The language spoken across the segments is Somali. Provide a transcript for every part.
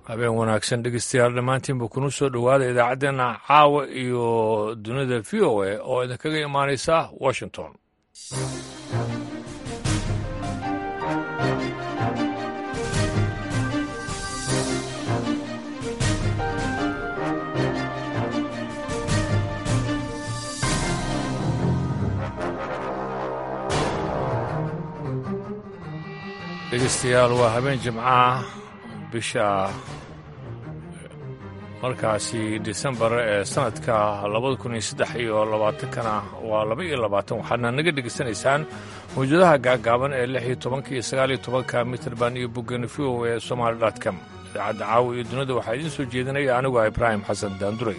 habeen wanaagsan dhegeystayaal dhammaantiinba kuna soo dhowaada idaacaddeenna caawa iyo dunida v o a oo idinkaga imaanaysa washington dhegeystayaal waa habeen jimcaha bisha markaasi disembar ee sanadka labada kun iyo saddex iyo labaatankana waa laba iyo labaatan waxaadna naga dhegaysanaysaan mawjadaha gaagaaban ee lix iyo tobanka iyo sagaal iyo tobanka mitrband iyo boggeni v o ee somaali dot com idaacadda caawa iyo dunida waxaa idiin soo jeedinaya anigu ah ibraahim xasan daanduray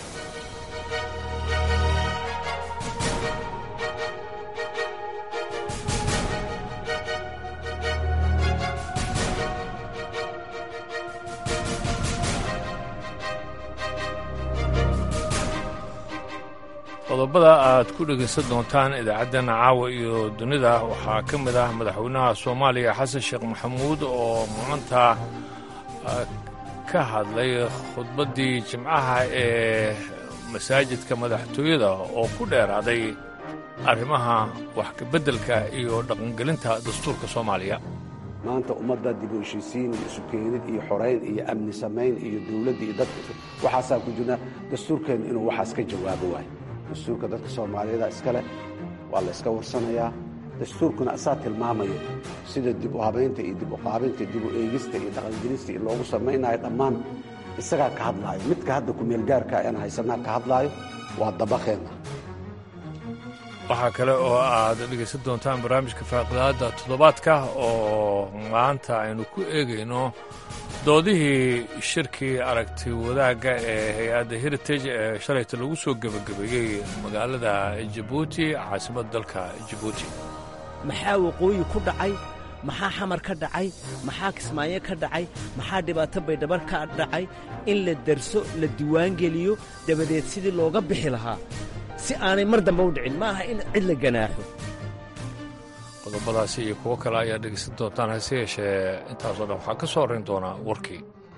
qodobada aad ku dhegaysan doontaan idaacaddeena caawa iyo dunida waxaa ka mid ah madaxweynaha soomaaliya xasan sheekh maxamuud oo maanta ka hadlay khudbaddii jimcaha ee masaajidka madaxtooyada oo ku dheeraaday arrimaha wax kabeddelka iyo dhaqangelinta dastuurka soomaaliya maanta ummadda dib u heshiisiin iyo isukeenid iyo xorayn iyo amni samayn iyo dowladda iyo dadka waxaasaa ku jirna dastuurkeenna inuu waxaas ka jawaabo waayo dastuurka dadka soomaaliyeeda iska leh waa la yska warsanayaa dastuurkuna asaa tilmaamayo sida dib u habaynta iyo dib u qaabinta dib u eegista iyo dhaqangelista iyo loogu samaynayo dhammaan isagaa ka hadlaayo midka hadda kumeelgaarka aan haysanaa ka hadlaayo waa dabaqeenna waxaa kale oo aad dhegaysan doontaan barnaamijka faaqidaadda toddobaadka oo maanta aynu ku eegayno doodihii shirkii aragti wadaagga ee hay-adda heritage ee shalayta lagu soo gebagabeeyey magaalada jabuuti caasimadda dalka jabuuti maxaa waqooyi ku dhacay maxaa xamar ka dhacay maxaa kismaayo ka dhacay maxaa dhibaato baydhabar ka dhacay in la darso la diiwaangeliyo dabadeed sidii looga bixi lahaa si aanay mar dambe u dhicin ma aha in cid la ganaaxo qodobadaasi iyo kuwo kale ayaa dhegaysan doontaan hase yeeshee intaasoo dhan waxaa ka soo horrayn doonaa warkii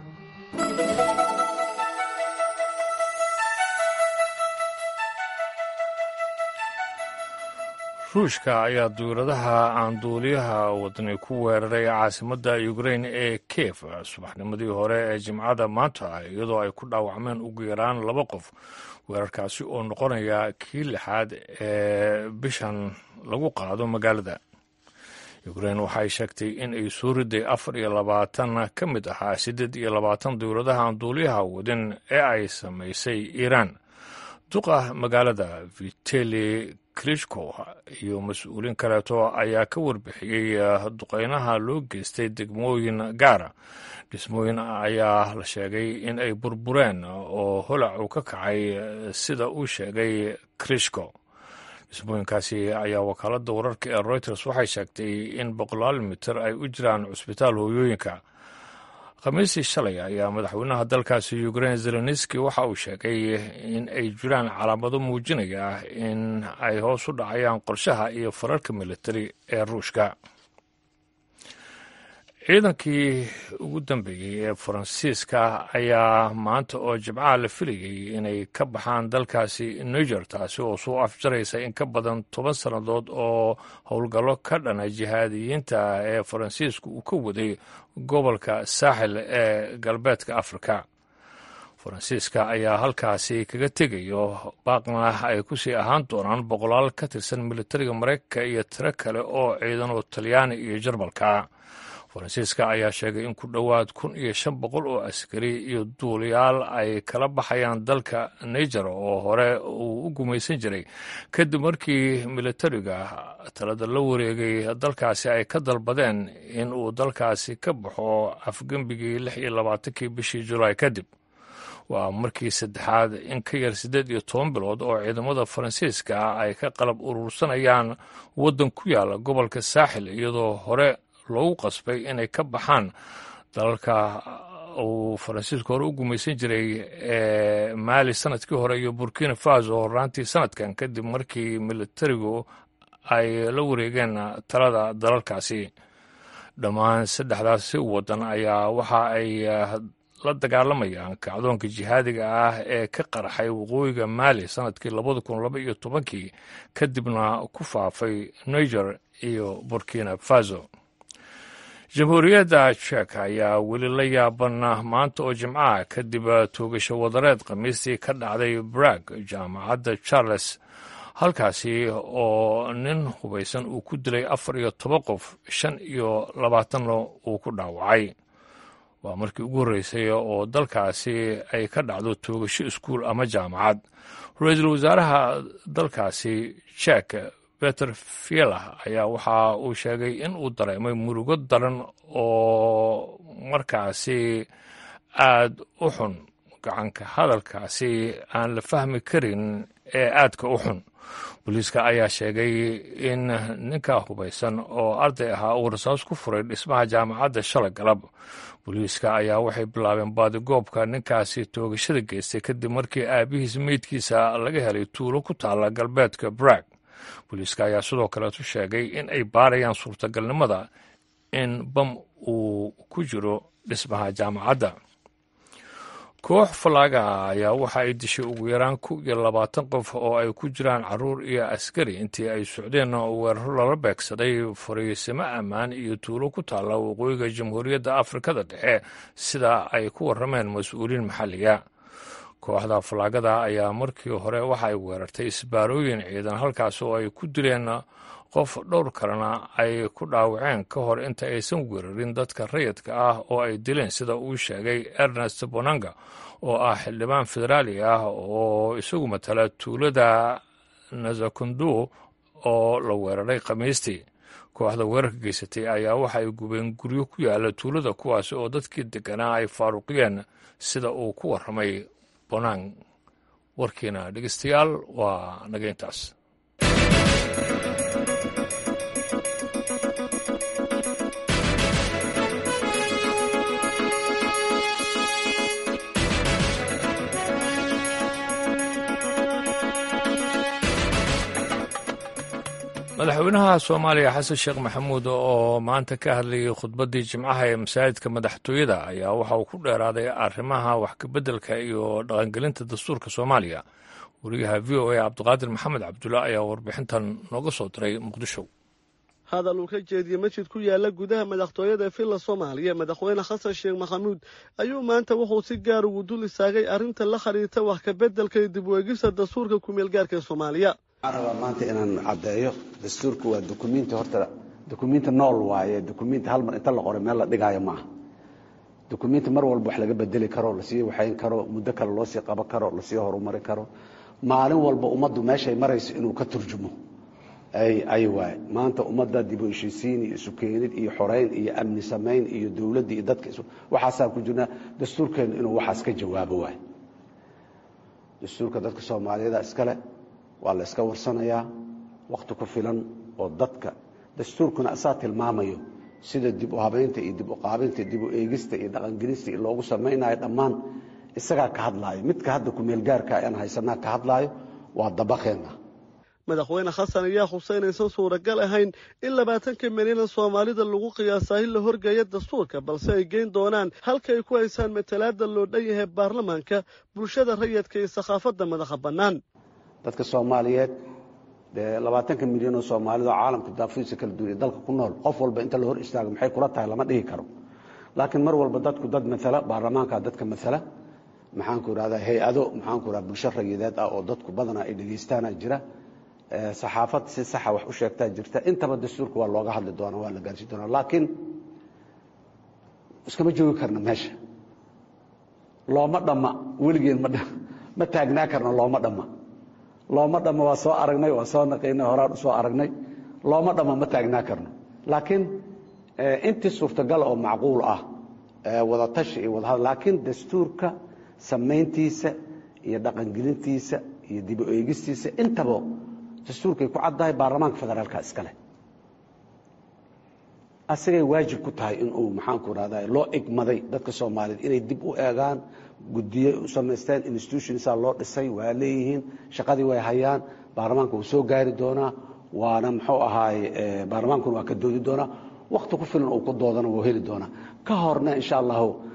ruushka ayaa duuradaha aan duuliyaha wadani ku weeraray caasimadda ukrain ee kiev subaxnimadii hore ee jimcada maanta iyadoo ay ku dhaawacmeen ugu yaraan laba qof weerarkaasi oo noqonaya kii lixaad ee bishan lagu qaado magaalada ukrain waxay sheegtay in ay soo riday afar iyo labaatan ka mid ahaa siddeed iyo labaatan duuradaha aan duuliyaha wadin ee ay samaysay iiraan duqa magaalada viteli klishko iyo mas-uuliin kaleeto ayaa ka warbixiyey duqeynaha loo geystay degmooyin gaara dhismooyin ayaa la sheegay in ay burbureen oo holac uu ka kacay sida uu sheegay krishko dhismooyinkaasi ayaa wakaaladda wararka ee reuters waxay sheegtay in boqolaal mitir ay u jiraan cusbitaal hooyooyinka khamiistii shalay ayaa madaxweynaha dalkaasi ukrain zelenski waxa uu sheegay in ay jiraan calaamado muujinaya in ay hoos u dhacayaan qorshaha iyo fararka militari ee ruushka ciidankii ugu dambeeyey ee faransiiska ayaa maanta oo jimcaha la filayay inay ka baxaan dalkaasi niger taasi oo soo afjaraysa in ka badan toban sannadood oo howlgallo ka dhana jihaadiyiinta ee faransiisku uu ka waday gobolka saaxil ee galbeedka afrika faransiiska ayaa halkaasi kaga tegayo baaqna ay ku sii ahaan doonaan boqolaal ka tirsan militariga maraykanka iyo tiro kale oo ciidan oo talyaani iyo jarmalka faransiiska ayaa sheegay in ku dhowaad kun iyo shan boqol oo askari iyo duuliyaal ay kala baxayaan dalka niger oo hore uu u gumaysan jiray kadib markii militariga talada la wareegay dalkaasi ay ka dalbadeen in uu dalkaasi ka baxo afgembigii lix iyo labaatankii bishii julaay kadib waa markii saddexaad in ka yar siddeed iyo toban bilood oo ciidamada faransiiska ay ka qalab urursanayaan waddan ku yaala gobolka saaxil iyadoo hore loogu qasbay inay ka baxaan dalalka uu faransiisku hore u gumaysan jiray ee maali sanadkii hore iyo burkina faso horaantii sanadkan kadib markii militarigu ay la wareegeen talada dalalkaasi dhammaan saddexdaasi waddan ayaa waxa ay la dagaalamayaan kacdoonka jihaadiga ah ee ka qarxay waqooyiga maali sanadkii labada kun laba iyo tobankii kadibna ku faafay niger iyo burkina faso jamhuuriyadda jek ayaa weli la yaaban maanta oo jimcaha kadib toogasho wadareed khamiistii ka dhacday brag jaamacadda charles halkaasi oo nin hubaysan uu ku dilay afar iyo toban qof shan iyo labaatanna uu ku dhaawacay waa markii ugu horreysay oo dalkaasi ay ka dhacdo toogasho iskuul ama jaamacad ra-iisul wasaaraha dalkaasi jek beter fielah ayaa waxa uu sheegay in uu dareemay murugo daran oo markaasi aad u xun gacanka hadalkaasi aan la fahmi karin ee aadka u xun booliiska ayaa sheegay in ninka hubaysan oo arday ahaa uu rasaas ku furay dhismaha jaamacadda shalay galab booliiska ayaa waxay bilaabeen baadigoobka ninkaasi toogashada geystay kadib markii aabihiis meydkiisa laga helay tuulo ku taalla galbeedka brag booliiska ayaa sidoo kaleetu sheegay in ay baarayaan suurtagalnimada in bam uu ku jiro dhismaha jaamacadda koox falaaga ayaa waxa ay dishay ugu yaraan kow iyo labaatan qof oo ay ku jiraan caruur iyo askari intii ay socdeen weeraro lala beegsaday fariisimo ammaan iyo tuulo ku taalla waqooyiga jamhuuriyadda afrikada dhexe sida ay ku warrameen mas-uuliin maxalliga kooxda falaagada ayaa markii hore waxa ay weerartay isbaarooyin ciidan halkaas oo ay ku dileen qof dhowr kalena ay ku dhaawaceen ka hor inta aysan weerarin dadka rayidka ah oo ay dileen sida uu sheegay ernest bonanga oo ah xildhibaan federaali ah oo isagu matala tuulada nazakundu oo la weeraray khamiistii kooxda weerarka geysatay ayaa waxa ay gubeen guryo ku yaala tuulada kuwaas oo dadkii deganaa ay faaruqiyeen sida uu ku warramay bonang warkiina dhegeystayaal waa naga intaas madaxweynaha soomaaliya xasan sheekh maxamuud oo maanta ka hadlayay khudbaddii jimcaha ee masaajidka madaxtooyada ayaa waxa uu ku dheeraaday arrimaha wax kabeddelka iyo dhaqangelinta dastuurka soomaaliya wariyaha v o a cabdiqaadir maxamed cabdulla ayaa warbixintan nooga soo diray muqdisho hadal uu ka jeediyey masjid ku yaala gudaha madaxtooyada villa soomaaliya madaxweyne xasan sheekh maxamuud ayuu maanta wuxuu si gaar ugu dul istaagay arrinta la xidhiirta wax kabeddelka iyo dib u eegista dastuurka kumeelgaarka soomaaliya waxaan rabaa maanta inaan caddeeyo dastuurku waa dukumiinti horta dukumiinti nool waaye dukumiinti hal mar inta la qoray meel la dhigaayo maaha dukumiinti mar walba wax laga bedeli karo lasii waxayn karo muddo kale loo sii qaban karo lasii horumari karo maalin walba ummaddu meeshay marayso inuu ka turjumo ay waaye maanta ummadda dib u heshiisiin iyo isu keenid iyo xorayn iyo amni samayn iyo dowladda iyo dadka waxaasaan ku jirnaa dastuurkeennu inuu waxaas ka jawaabo waaye dastuurka dadka soomaaliyeeda iskale waa la iska warsanayaa wakhti ku filan oo dadka dastuurkuna asaa tilmaamayo sida dib u habaynta iyo dib u qaabinta dib u eegista iyo dhaqangelista iyo loogu samaynayo dhammaan isagaa ka hadlaayo midka hadda kumeelgaarka aan haysanaa ka hadlaayo waa dabaqeenna madaxweyne xasan ayaa xuseynaysan suuragal ahayn in labaatanka milyanan soomaalida lagu qiyaasaa in la horgeeya dastuurka balse ay geyn doonaan halka ay ku haysaan matalaada loo dhan yahay baarlamaanka bulshada rayidka iyo sakhaafadda madaxa bannaan dadka soomaaliyeed dee labaatanka milyan oo soomaalida oo caalamka daafiisa kala duwan ee dalka ku nool qof walba inta la hor istaago maxay kula tahay lama dhihi karo laakiin mar walba dadku dad maala baarlamaanka dadka maala maxaanku irahdaa hay-ado maxaanku irahda bulsho rayideed ah oo dadku badanaa ay dhegaystaana jira saxaafad si saxa wax u sheegtaa jirta intaba dastuurka waa looga hadli doonaa waa la gaarsiin doonaa laakiin iskama joogi karna meesha looma dhamma weligeen ma ma taagnaa karna looma dhamma looma dhamma waa soo aragnay waa soo naqaynay horaan u soo aragnay looma dhamma ma taagnaa karno laakiin intii suurtagal oo macquul ah wadatashi iyo wadahad laakiin dastuurka samayntiisa iyo dhaqangelintiisa iyo dib u eegistiisa intaba dastuurkay ku caddahay baarlamaanka federaalka iskale asagay waajib ku tahay inuu maxaanku irahda loo igmaday dadka soomaaliyeed inay dib u eegaan guddiye u samaysteen institutionsaa loo dhisay waa leeyihiin shaqadii way hayaan baarlamaanka wuu soo gaari doonaa waana muxuu ahaay baarlamaankuna waa ka doodi doonaa wakti ku filan uu ku doodana wuu heli doonaa ka horna insha allahu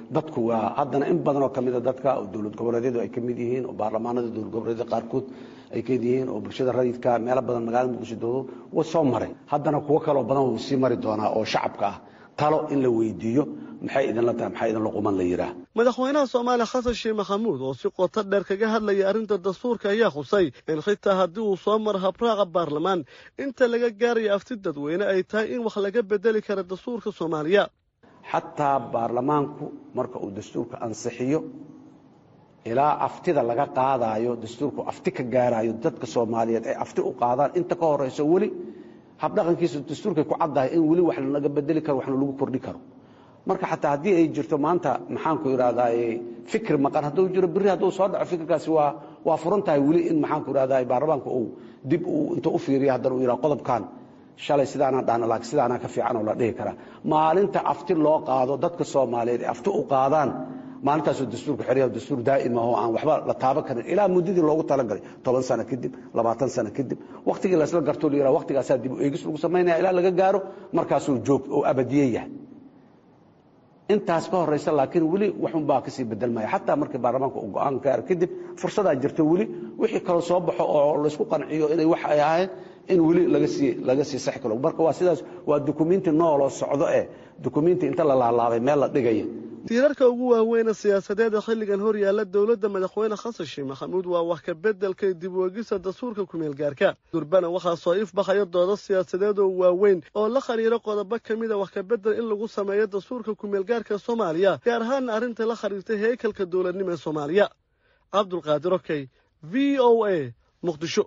dadku waa haddana in badan oo kamida dadka oo dowlad goboleedyadu ay ka mid yihiin oo baarlamaanada dowlad goboleedyada qaarkood ay kamid yihiin oo bulshada rayidka meelo badan magaalada muqdisho doodo wa soo maray haddana kuwo kaloo badan wuu sii mari doonaa oo shacabka ah talo in la weydiiyo maxay idinla tahay maxaa idinla quman la yidhaah madaxweynaha soomaaliya xasan sheekh maxamuud oo si qoto dheer kaga hadlaya arrinta dastuurka ayaa xusay in xitaa haddii uu soo maro habraaca baarlamaan inta laga gaaraya afti dadweyne ay tahay in wax laga bedeli kara dastuurka soomaaliya xataa baarlamaanku marka uu dastuurka ansixiyo ilaa aftida laga qaadaayo dastuurku afti ka gaarayo dadka soomaaliyeed ay afti u qaadaan inta ka horeyso weli habdhaqankiisu dastuurkay ku caddahay in weli wax laga bedeli karo waxna lagu kordhi karo marka xataa haddii ay jirto maanta maxaanku idhahdaa fikir maqan hadduu jiro berri hadduu soo dhaco fikirkaasi waa waa furan tahay weli in maxaanku idhahdaa baarlamaanka uu dib uu inta u fiiriyo haddana uu yidhaha qodobkan shalay sidaanaan dhahna laakiin sidaanaa ka fiican oo la dhihi karaa maalinta afti loo qaado dadka soomaaliyeed ee afti u qaadaan maalintaasuu dastuurku xerya dastuur daa'ima oo aan waxba la taaban karin ilaa muddadii loogu talagalay toban sano kadib labaatan sano kadib wakhtigii laysla gartoo la yidhaha waktigaasaa dib u eegis lagu samaynaya ilaa laga gaaro markaasuu joog oo abadiye yahay intaas ka horeysa laakiin weli waxunbaa kasii bedelmaya xataa markii baarlamaanka uu go-aan gaaro kadib fursadaa jirta weli wixii kaloo soo baxo oo laysku qanciyo inay wax ay ahayn in weli lagasii laga sii sax kalo marka waa sidaas waa dukumenti nooloo socdo eh dukumenti inta la laalaabay meel la dhigaya tiirarka ugu waaweyna siyaasadeeda xilligan hor yaalla dowladda madaxweyne xasan sheekh maxamuud waa wax ka beddelka dib weegista dastuurka kumeel gaarka durbana waxaa soo ifbaxaya doodo siyaasadeed oo waaweyn oo la khariiro qodobo ka mida wax ka beddel in lagu sameeyo dastuurka kumeel gaarka soomaaliya gaar ahaanna arrinta la khariirtay heekalka dowladnimo ee soomaaliya cabdulqaadir okey v o a muqdisho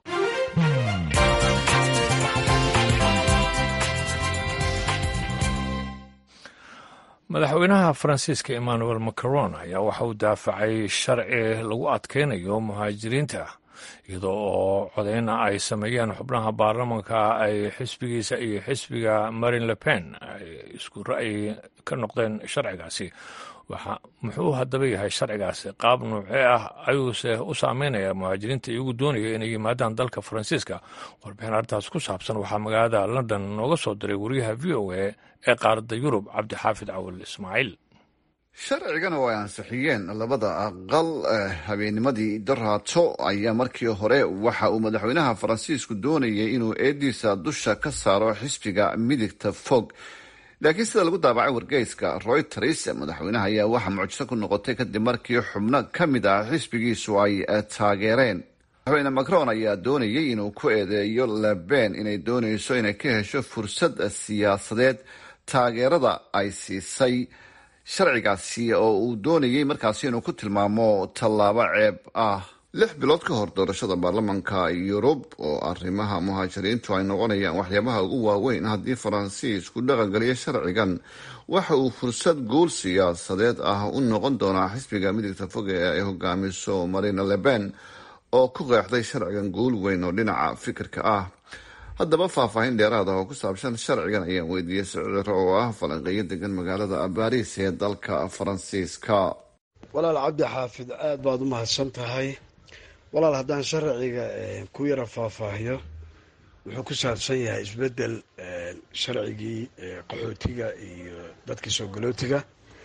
madaxweynaha faransiiska emmanuel macron ayaa waxa uu daafacay sharci lagu adkaynayo muhaajiriinta iyadoo oo codeyna ay sameeyeen xubnaha baarlamanka ay xisbigiisa iyo xisbiga marin le pen ay isku ra'yi ka noqdeen sharcigaasi waxa muxuu haddaba yahay sharcigaasi qaab nuucee ah ayuuse u saameynaya muhaajiriinta iyagu doonaya inay yimaadaan dalka faransiiska warbixin arrintaas ku saabsan waxaa magaalada london nooga soo diray wariyaha v o a ee qaaradda yurub cabdixaafid cawal ismaaciil sharcigan oo ay ansixiyeen labada aqal habeennimadii daraato ayaa markii hore waxa uu madaxweynaha faransiisku doonayay inuu eediisa dusha ka saaro xisbiga midigta fog laakiin sida lagu daabacay wargeyska royters madaxweynaha ayaa waxaa mucjiso ku noqotay kadib markii xubno ka mid ah xisbigiisu ay taageereen madaxweyne macron ayaa doonayay inuu ku eedeeyo leben inay doonayso inay ka hesho fursad siyaasadeed taageerada ay siisay sharcigaasi oo uu doonayay markaasi inuu ku tilmaamo tallaabo ceeb ah lix bilood ka hor doorashada baarlamanka yurub oo arrimaha muhaajiriintu ay noqonayaan waxyaabaha ugu waaweyn haddii faransiisku dhaqangeliyo sharcigan waxa uu fursad guul siyaasadeed ah u noqon doonaa xisbiga midigta fog ee ay hogaamiso marina leben oo ku qeexday sharcigan guul weyn oo dhinaca fikirka ah haddaba faahfaahin dheeraad ah oo ku saabsan sharcigan ayaan weydiiyey siciro oo ah falanqeeyo degan magaalada baariis ee dalka faransiiska walaal cabdi xaafid aada baad u mahadsan tahay walaal haddaan sharciga ku yara faahfaahiyo wuxuu ku saabsan yahay isbedel sharcigii qaxootiga iyo dadkii soo galootiga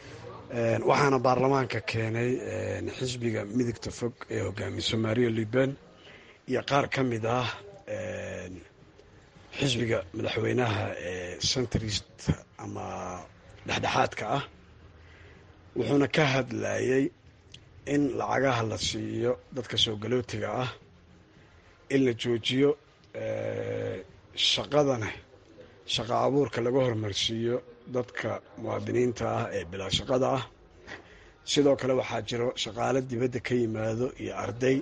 waxaana baarlamaanka keenay xisbiga midigta fog ee hogaamiso mario liben iyo qaar ka mid ah xisbiga madaxweynaha ee centrist ama dhexdhexaadka ah wuxuuna ka hadlayay in lacagaha la siiyo dadka soo galootiga ah in la joojiyo shaqadana shaqa abuurka laga hormarsiiyo dadka muwaadiniinta ah ee bilaa shaqada ah sidoo kale waxaa jiro shaqaalo dibadda ka yimaado iyo arday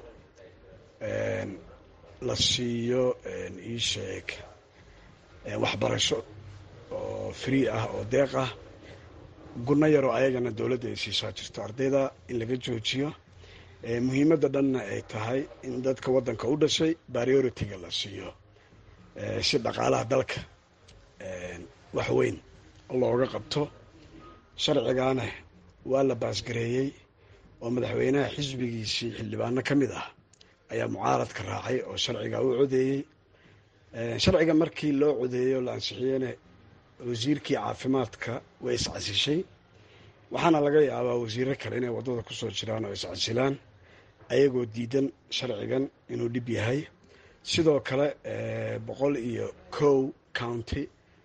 la siiyo ii sheeg waxbarasho oo free ah oo deeq ah gunno yaroo ayagana dowladda ay siisaa jirto ardayda in laga joojiyo muhiimadda dhanna ay tahay in dadka waddanka u dhashay priority-ga la siiyo si dhaqaalaha dalka wax weyn looga qabto sharcigaana waa la baasgareeyey oo madaxweynaha xisbigiisii xildhibaano ka mid ah ayaa mucaaradka raacay oo sharciga u codeeyey sharciga markii loo codeeyey oo la ansixiyeyna wasiirkii caafimaadka way iscasishay waxaana laga yaabaa wasiiro kale inay waddada kusoo jiraan oo iscasilaan ayagoo diidan sharcigan inuu dhib yahay sidoo kale boqol iyo kow county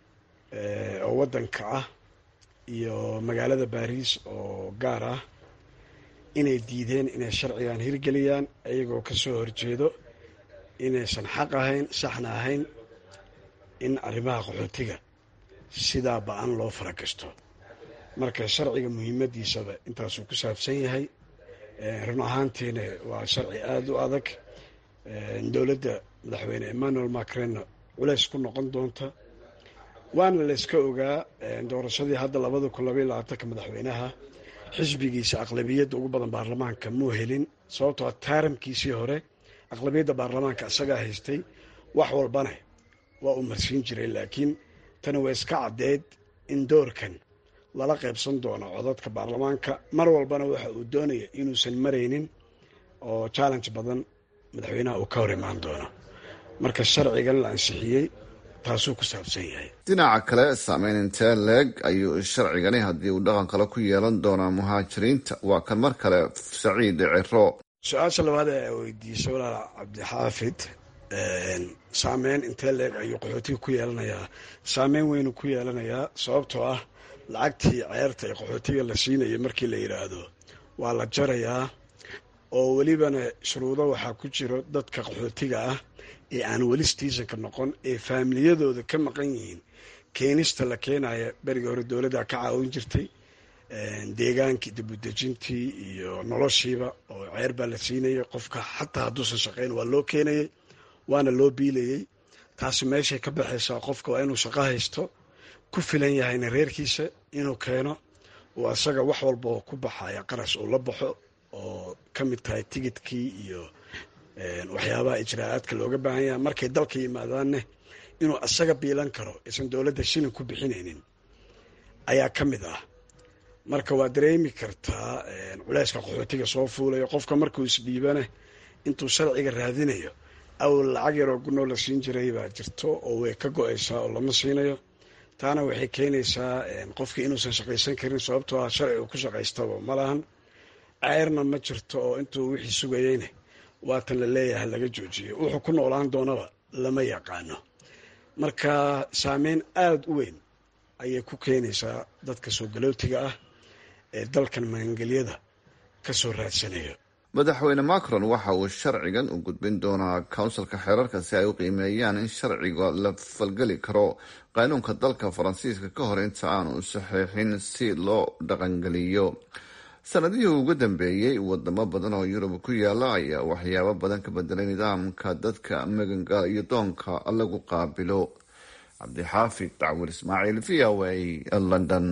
oo waddanka ah iyo magaalada baariis oo gaar ah inay diideen inay sharcigan hirgeliyaan iyagoo ka soo horjeedo inaysan xaq ahayn saxna ahayn in arrimaha qaxootiga sidaa ba-an loo faragasto marka sharciga muhiimadiisaba intaasuu ku saabsan yahay run ahaantiina waa sharci aada u adag dowladda madaxweyne emmanuel macrenna culays ku noqon doonta waana layska ogaa doorashadii hadda labada kun labaiy labaatanka madaxweynaha xisbigiisa aqlabiyadda ugu badan baarlamaanka muu helin sababtoo taaramkiisii hore aqlabiyadda baarlamaanka isagaa haystay wax walbana waa uu marsiin jiray laakiin tani waa iska caddeed in doorkan lala qaybsan doono codadka baarlamaanka mar walbana waxa uu doonaya inuusan maraynin oo challenge badan madaxweynaha uu ka hor imaan doono marka sharcigan la ansixiyey taasuu ku saabsan yahay dhinaca kale saameyn intee leeg ayuu sharcigani haddii uu dhaqan kale ku yeelan doonaa muhaajiriinta waa kan mar kale saciid ciro su-aasha labaad ee weydiisay walaal cabdixaafid saameyn intee leeg ayuu qaxootiga ku yeelanayaa saameyn weynu ku yeelanayaa sababtoo ah lacagtii ceerta ee qaxootiga la siinayay markii la yidhaahdo waa la jarayaa oo welibana shuruudo waxaa ku jiro dadka qaxootiga ah ee aan weli stiisanka noqon ee faamiliyadooda ka maqan yihiin keenista la keenaya berigii hore dowladda ka caawin jirtay deegaankii dibudejintii iyo noloshiiba oo ceer baa la siinayay qofka xataa hadduusan shaqayn waa loo keenayay waana loo biilayay taasi meeshay ka baxaysaa qofka waa inuu shaqo haysto ku filan yahayna reerkiisa inuu keeno oo asaga wax walba oo ku baxaya qarash uu la baxo oo ka mid tahay tigidkii iyo waxyaabaha ijraa'aadka looga baahan yahay markay dalka yimaadaanne inuu asaga biilan karo aysan dowladda shilin ku bixinaynin ayaa ka mid ah marka waa dareemi kartaa culeyska qaxootiga soo fuulayo qofka markuu isdhiibane intuu sharciga raadinayo awal lacag yaroo gunoo la siin jiray baa jirto oo way ka go-aysaa oo lama siinayo taana waxay keenaysaa qofkii inuusan shaqaysan karin sababtoo ah sharci uu ku shaqaystaba ma lahan ceyrna ma jirto oo intuu wixii sugayeyne waatan la leeyahay laga joojiyo wuxuu ku noolaan doonaba lama yaqaano marka saameyn aada u weyn ayay ku keenaysaa dadka soo galootiga ah ee dalkan magangelyada ka soo raadsanayo madaxweyne macron waxa uu sharcigan u gudbin doonaa counsilka xeerarka si ay u qiimeeyaan in sharciga la falgeli karo qaanuunka dalka faransiiska ka hor inta aanu saxiixin si loo dhaqangeliyo sanadihii ugu dambeeyey wadamo badan oo yurub ku yaala ayaa waxyaabo badan ka bedelay nidaamka dadka maganga iyo doonka lagu qaabilo cabdixaafid dacwur ismaaciil v o a london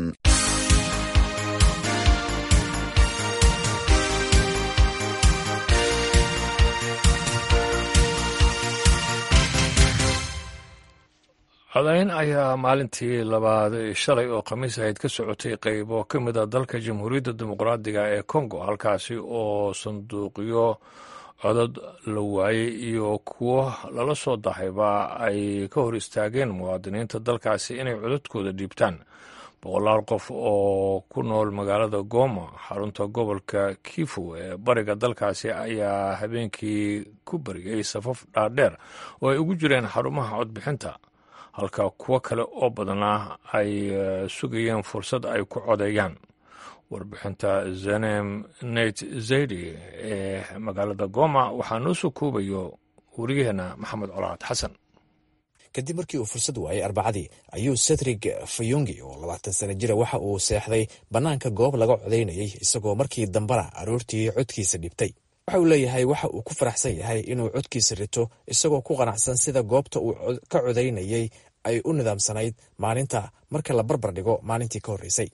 codayn ayaa maalintii labaad shalay oo khamiis ahayd ka socotay qeybo ka mid a dalka jamhuuriyadda dimuqraadiga ee congo halkaasi oo sanduuqyo codod la waayey iyo kuwo lala soo dahayba ay ka hor istaageen muwaadiniinta dalkaasi inay cododkooda dhiibtaan boqolaal qof oo ku nool magaalada goma xarunta gobolka kifu ee bariga dalkaasi ayaa habeenkii ku bariyey safaf dhaadheer oo ay ugu jireen xarumaha codbixinta halka kuwo kale oo badnaa ay sugayeen fursad ay ku codeeyaan warbixinta zenem nate zaydi ee magaalada goma waxaa noo soo koobayo wariyaheena maxamed colaad xasan kadib markii uu fursad waayay arbacadii ayuu cedrig fayongi oo labaatan sana jira waxa uu seexday bannaanka goob laga codaynayay isagoo markii dambena aroortii codkiisa dhibtay waxa uu leeyahay waxa uu ku faraxsan yahay inuu codkiisa rito isagoo ku qanacsan sida goobta uu ka codaynayay ay u nidaamsanayd maalinta marka la barbar dhigo maalintii ka horreysay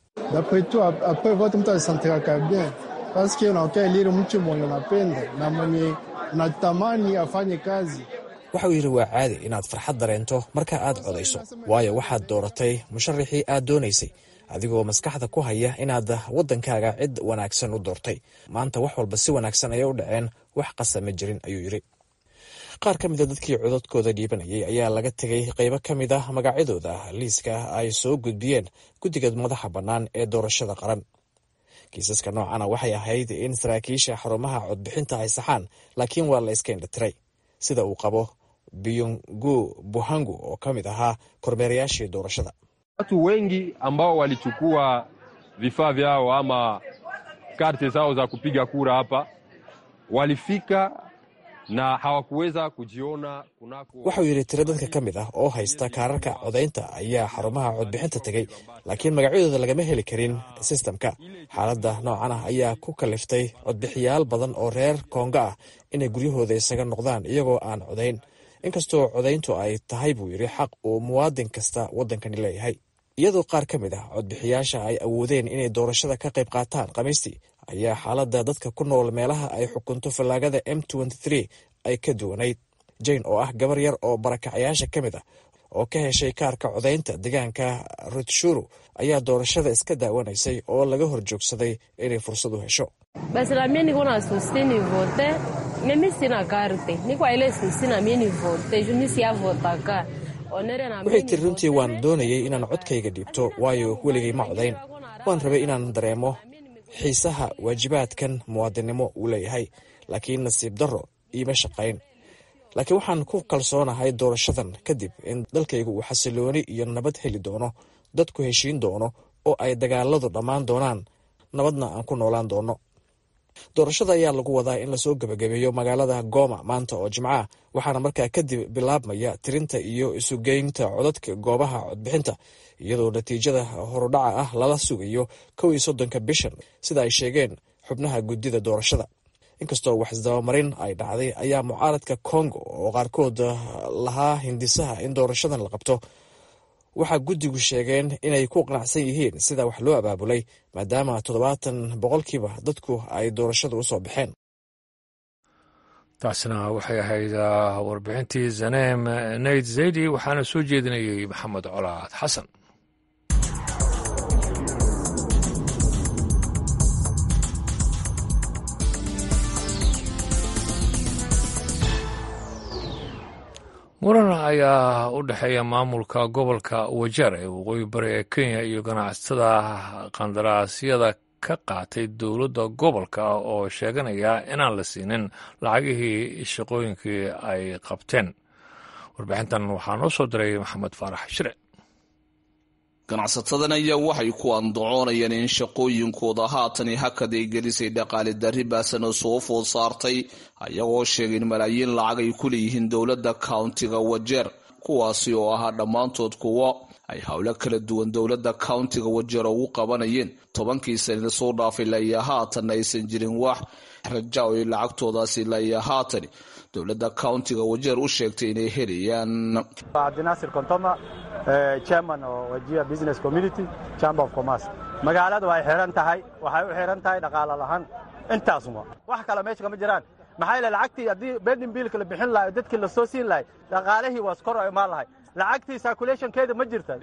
waxa uu yidhi waa caadi inaad farxad dareento marka aad codayso waayo waxaad dooratay musharaxii aad doonaysay adigoo maskaxda ku haya inaad waddankaaga cid wanaagsan u doortay maanta wax walba si wanaagsan ayay u dhaceen wax qasa ma jirin ayuu yidhi qaar ka mida dadkii cododkooda dhiibanayay ayaa laga tegay qaybo ka mid ah magacyadooda liiska ay soo gudbiyeen guddiga madaxa bannaan ee doorashada qaran kiisaska noocana waxay ahayd in saraakiisha xarumaha codbixinta ay saxaan laakiin waa la iska indhatiray sida uu qabo biyungu buhangu oo ka mid ahaa kormeerayaashii doorashada watu wengi ambao walichukua vifaa vyao ama karte zao za kupiga kura hapa walifika na hawakuweza kujiona kunako. Waxau yidhi tiro dadka ka mid ah oo haysta kaararka codaynta ayaa xarumaha codbixinta tegey laakiin magacyadooda lagama heli karin sistamka xaaladda noocan ah ayaa ku kaliftay codbixiyaal badan oo reer koonga ah inay guryahooda isaga noqdaan iyagoo aan codayn inkastoo codayntu ay tahay buu yidhi xaq uu muwaadin kasta waddankani leeyahay iyadoo qaar ka mid ah codbixiyaasha ay awoodeen inay doorashada ka qayb qaataan khamiistii ayaa xaaladda dadka ku nool meelaha ay xukunto fallaagada m ay ka duwanayd jane oo ah gabar yar oo barakacayaasha ka mid ah oo ka heshay kaarka codaynta deegaanka rutshuru ayaa doorashada iska daawanaysay oo laga hor joogsaday inay fursad u hesho waxay tiri runtii waan doonayay inaan codkayga dhiibto waayo weligay ma codayn waan rabay inaan dareemo xiisaha waajibaadkan muwaadinnimo uu leeyahay laakiin nasiib darro iima shaqayn laakiin waxaan ku kalsoonahay doorashadan kadib in dalkaygu uu xasilooni iyo nabad heli doono dadku heshiin doono oo ay dagaaladu dhammaan doonaan nabadna aan ku noolaan doono doorashada ayaa lagu wadaa in lasoo gebagabeeyo magaalada gooma maanta oo jimco ah waxaana markaa kadib bilaabmaya tirinta iyo isugeynta codadka goobaha codbixinta iyadoo natiijada horudhaca ah lala sugayo kow iyo soddonka bishan sida ay sheegeen xubnaha guddida doorashada inkastoo wax isdabamarin ay dhacday ayaa mucaaradka kongo oo qaarkood lahaa hindisaha in doorashadan la qabto waxaa guddigu sheegeen inay ku qanacsan yihiin sida wax loo abaabulay maadaama toddobaatan boqolkiiba dadku ay doorashada u soo baxeen taasna waxay ahayd warbixintii zaneem nayd zaydi waxaana soo jeedinayay maxamed colaad xasan muran ayaa u dhexeeya maamulka gobolka wajeer ee waqooyi bari ee kenya iyo ganacsatada qandaraasyada ka qaatay dowladda gobolka oo sheeganaya inaan la siinin lacagihii shaqooyinkii ay qabteen warbixintan waxaa noo soo diray maxamed faarax shire ganacsatadan ayaa waxay ku andacoonayaan in shaqooyinkooda haatani hakad ay gelisay dhaqaali darri baasana soo food saartay ayagoo sheegay in malaayiin lacag ay ku leeyihiin dowladda countiga wajeer kuwaasi oo ahaa dhammaantood kuwo ay howlo kala duwan dowladda countiga wajeer ugu qabanayeen tobankii sanina soo dhaafay laya haatan aysan jirin wax raja o ay lacagtoodaasi laya haatani dowladda countiga wajeer u sheegtay inay helayaan cabdinaasir kontoma chairman oo wajia business community chamber of commerce magaaladu way xiran tahay waxay u xiran tahay dhaqaalo lahaan intaasuma wax kale meesha kama jiraan maxaa yeele lacagtii haddii bending biilka la bixin lahay dadkii la soo siin lahay dhaqaalihii waa skor oo imaan lahay lacagtii circulationkeeda ma jirta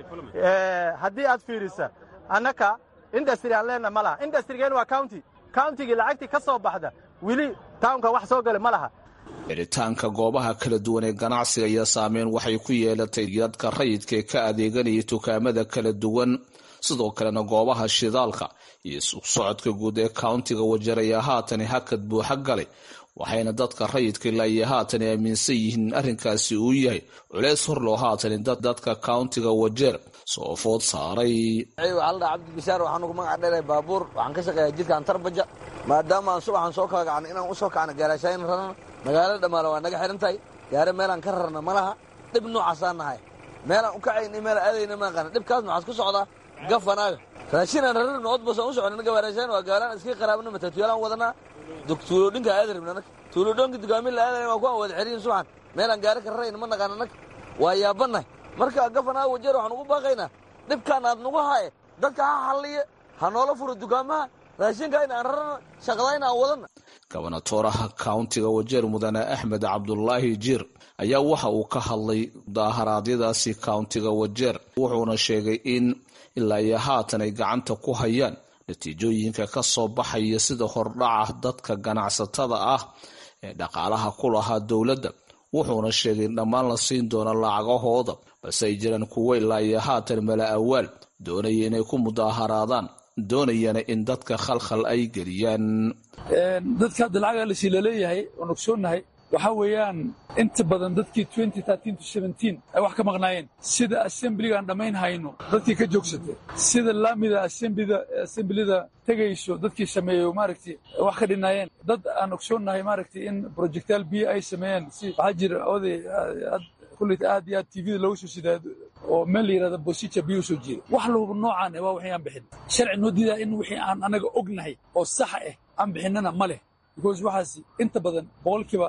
haddii aad fiirisa annaka industry aan leenaha ma laha industrygeen waa county countigii lacagtii ka soo baxda weli townka wax soo gala ma laha xiritaanka goobaha kala duwan ee ganacsiga iyo saameyn waxay ku yeelatay dadka rayidka ee ka adeeganaya dukaamada kala duwan sidoo kalena goobaha shidaalka iyo suuq socodka guud ee countiga wajeer ayaa haatani hakad buuxa galay waxayna dadka rayidka ilaayo haatan aaminsan yihiin arrinkaasi uu yahay culeys hor loo haatani dadka countiga wajeer soo food saaray waxaa la dhaha cabdibishaar waxaan ugu magac dheeray baabuur waxaan ka shaqeeyaa jidka antarbaja maadaama aan subaxan soo kala kacno inaan u soo kacno gaaraashaayin rarana magaalada dhammaale waa naga xihan tahay gaare meelaan ka rarna ma laha dhib noocaasaan nahay meelaan u kacayna meelaan aadayna ma aqaana dhibkaas maxaad ku socdaa gafanaaga raashinaan rarana nood basaan u socona naga gaaraashayn waa gaalaan iska qaraabna matatuulaan wadanaa tuulodhinka aada rabna nag tuulodhoonka dugaamin la aadayn waa ku aan wada xiriyin subaxan meelaan gaari ka rarayna ma naqaana nag waa yaabannahay marka gafanaaga wajeer waxaan ugu baaqaynaa dhibkaan aad nagu haaye dadka ha halliye ha noola furo dukaamaha raashinka in aan rarana shaqadayna aan wadana gobonatoraha countiga wajeer mudane axmed cabdulaahi jiir ayaa waxa uu ka hadlay daaharaadyadaasi countiga wajeer wuxuuna sheegay in ilaa iyo haatan ay gacanta ku hayaan natiijooyinka ka soo baxaya sida hordhaca dadka ganacsatada ah ee dhaqaalaha ku lahaa dowladda wuxuuna sheegay in dhammaan la siin doono lacagahooda balse ay jiraan kuwo ilaa iyo haatan mala awaal doonaya inay ku mudaaharaadaan doonayana in dadka khalkhal ay geliyaan dadka hadda lacaga lasi laleeyahay oon ogsoonnahay waxaa weeyaan inta badan dadkii ay wax ka maqnaayeen sida assemblygaan dhammayn hayno dadkii ka joogsatay sida laamida assemblida tegayso dadkii sameeyo maaragtay wax ka dhinaayeen dad aan ogsoonnahay maaragtay in projectaal biyo ay sameeyeen si waxaa jira oday kullit aad iyo aad tvda looga soo sidaa oo meel la yidhahda bosica biyo soo jeeda wax lahuba noocaan waa wixii aan bixin sharci noo diidaa in wixii aan anaga ognahay oo saxa ah aan bixinnana ma leh because waxaas inta badan boqolkiiba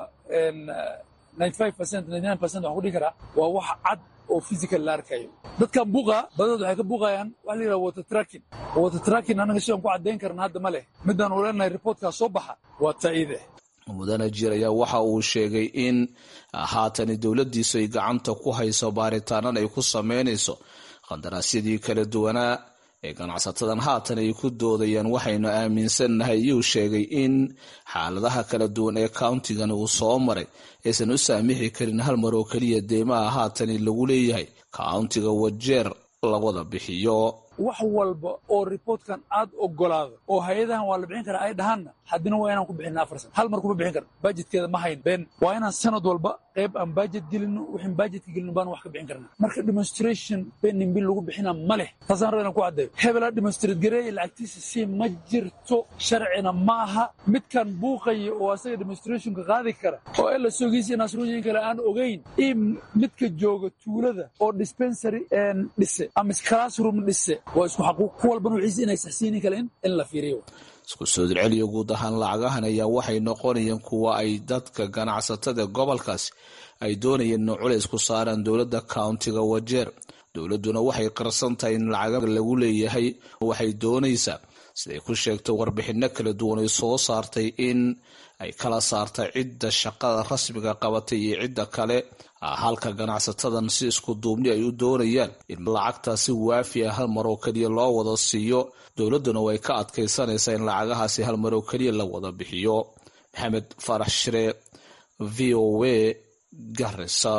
waxaan ku dhihi karaa waa wax cad oo physical la arkayo dadkan buuqa badadood waxay ka buuqayaan waxa la yidhaha water tracking water tracking annaga sidaan ku caddayn karna hadda ma leh midaan u leenahay reportkaa soo baxa waa taa'ide mudane jir ayaa waxa uu sheegay in haatani dowladdiisu ay gacanta ku hayso baaritaanana ay ku samaynayso qandaraasyadii kala duwanaa ee ganacsatadan haatan ay ku doodayaan waxaynu aaminsannahay iyuu sheegay in xaaladaha kala duwan ee countigani uu soo maray aysan u saamixi karin hal mar oo keliya deymaha haatani lagu leeyahay countiga wajeer lawada bixiyo wax walba oo reportkan aad ogolaado oo hay-adahan waa la bixin karaa ay dhahaanna haddina waa inaan ku bixina afar san hal mar kuma bixin karna bajetkeeda ma hayn been waa inaan sanad walba qayb aan bajet gelino wixin bajetka gelino baan wax ka bixin karna marka demonstration benin bil lagu bixina ma leh taasaan raba inaan ku caddeeyo hebelaa demonstrate gareeya lacagtiisa si ma jirto sharcina ma aha midkan buuqaya oo asaga demonstrationka qaadi kara oo ela soogiisa inaasrooyin kale aan ogayn in midka jooga tuulada oo dispensary dhise ama classroom dhise waa isku xaquuq ku walbana wixiis inay saxsiinin kalen in la fiiriyo isku soo dirceliyo guud ahaan lacagahan ayaa waxay noqonayeen kuwa ay dadka ganacsatada gobolkaasi ay doonayeen in culays ku saaraan dowladda countiga wajeer dowladduna waxay qarsan tahay in lacaga lagu leeyahay waxay doonaysaa siday ku sheegtay warbixinno kala duwan ay soo saartay in ay kala saartay cidda shaqada rasmiga qabatay iyo cidda kale halka ganacsatadan si isku duubni ay u doonayaan in lacagtaasi waafi ah hal mar oo keliya loo wada siiyo dowladduna way ka adkaysanaysaa in lacagahaasi hal mar oo keliya la wada bixiyo maxamed farax shire v o a garisa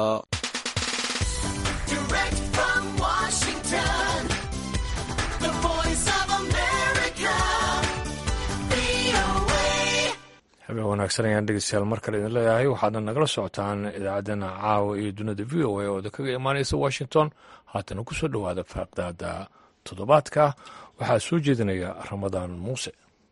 habeen wanaagsan ayaan dhegeystayaal mar kale idin leeyahay waxaadna nagala socotaan idaacaddeenna caawa iyo dunida v o a oo kaga imaanaysa washington haatana ku soo dhowaada faaqdaada toddobaadka waxaa soo jeedinaya ramadaan muuse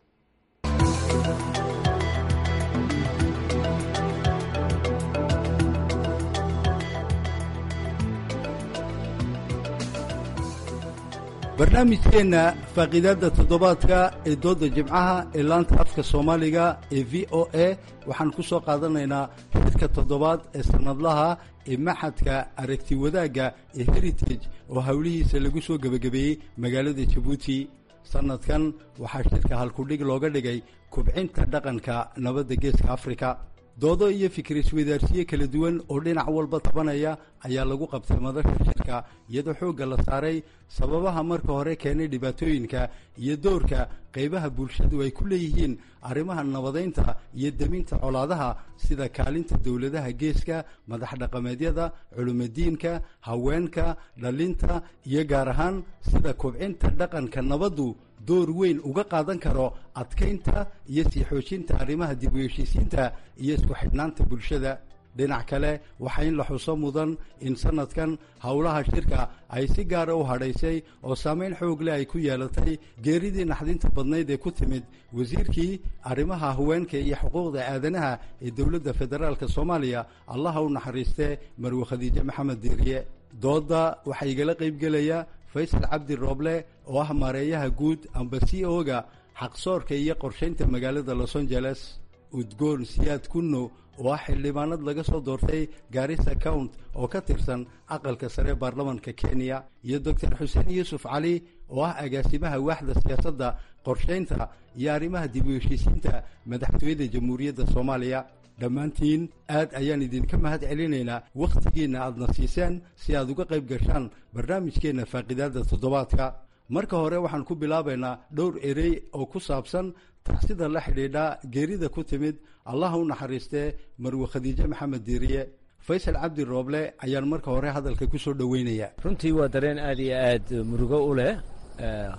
barnaamijkeenna faaqiidaadda toddobaadka ee doodda jimcaha ee laanta afka soomaaliga ee v o a waxaan ku soo qaadanaynaa xidka toddobaad ee sannadlaha ee maxadka aragti wadaagga ee heritage oo howlihiisa lagu soo gebagabeeyey magaalada jabuuti sannadkan waxaa shirka halkudhig looga dhigay kubcinta dhaqanka nabadda geeska afrika doodo iyo fikir iswadaarsiye kala duwan oo dhinac walba tabanaya ayaa lagu qabtay madasha shirka iyadoo xoogga la saaray sababaha marka hore keenay dhibaatooyinka iyo doorka qaybaha bulshadu ay ku leeyihiin arrimaha nabadaynta iyo deminta colaadaha sida kaalinta dowladaha geeska madax dhaqameedyada culimadiinka haweenka dhalinta iyo gaar ahaan sida kubcinta dhaqanka nabaddu door weyn uga qaadan karo adkaynta iyo sii xoojinta arrimaha dib u heshiisiinta iyo isku xidhnaanta bulshada dhinac kale waxaa in la xuso mudan in sanadkan howlaha shirka ay si gaara u hadhaysay oo saameyn xoog leh ay ku yeelatay geeridii naxdinta badnayd ee ku timid wasiirkii arrimaha haweenka iyo xuquuqda aadanaha ee dowladda federaalk soomaaliya allaha u naxariiste marwe khadiije maxamed diiriye doodda waxaa igala qaybgelaya faysal cabdi rooble oo ah maareeyaha guud amba c o-ga xaqsoorka iyo qorshaynta magaalada los angeles udgoon siyaad kunno oo ah xildhibaanad laga soo doortay gaarisa count oo ka tirsan aqalka sare baarlamanka kenya iyo doctor xuseen yuusuf cali oo ah agaasimaha waaxda siyaasadda qorshaynta iyo arrimaha dib u heshiisiinta madaxtooyada jamhuuriyadda soomaaliya dhammaantiin aad ayaan idinka mahad celinaynaa wakhtigiinna aadna siiseen si aad uga qayb gashaan barnaamijkeenna faaqidaadda toddobaadka marka hore waxaan ku bilaabaynaa dhowr erey oo ku saabsan tacsida la xidhiidha geerida ku timid allaha u naxariistee marwe khadiije maxamed diiriye faysal cabdi rooble ayaan marka hore hadalka ku soo dhoweynaya runtii waa dareen aad iyo aad murugo u leh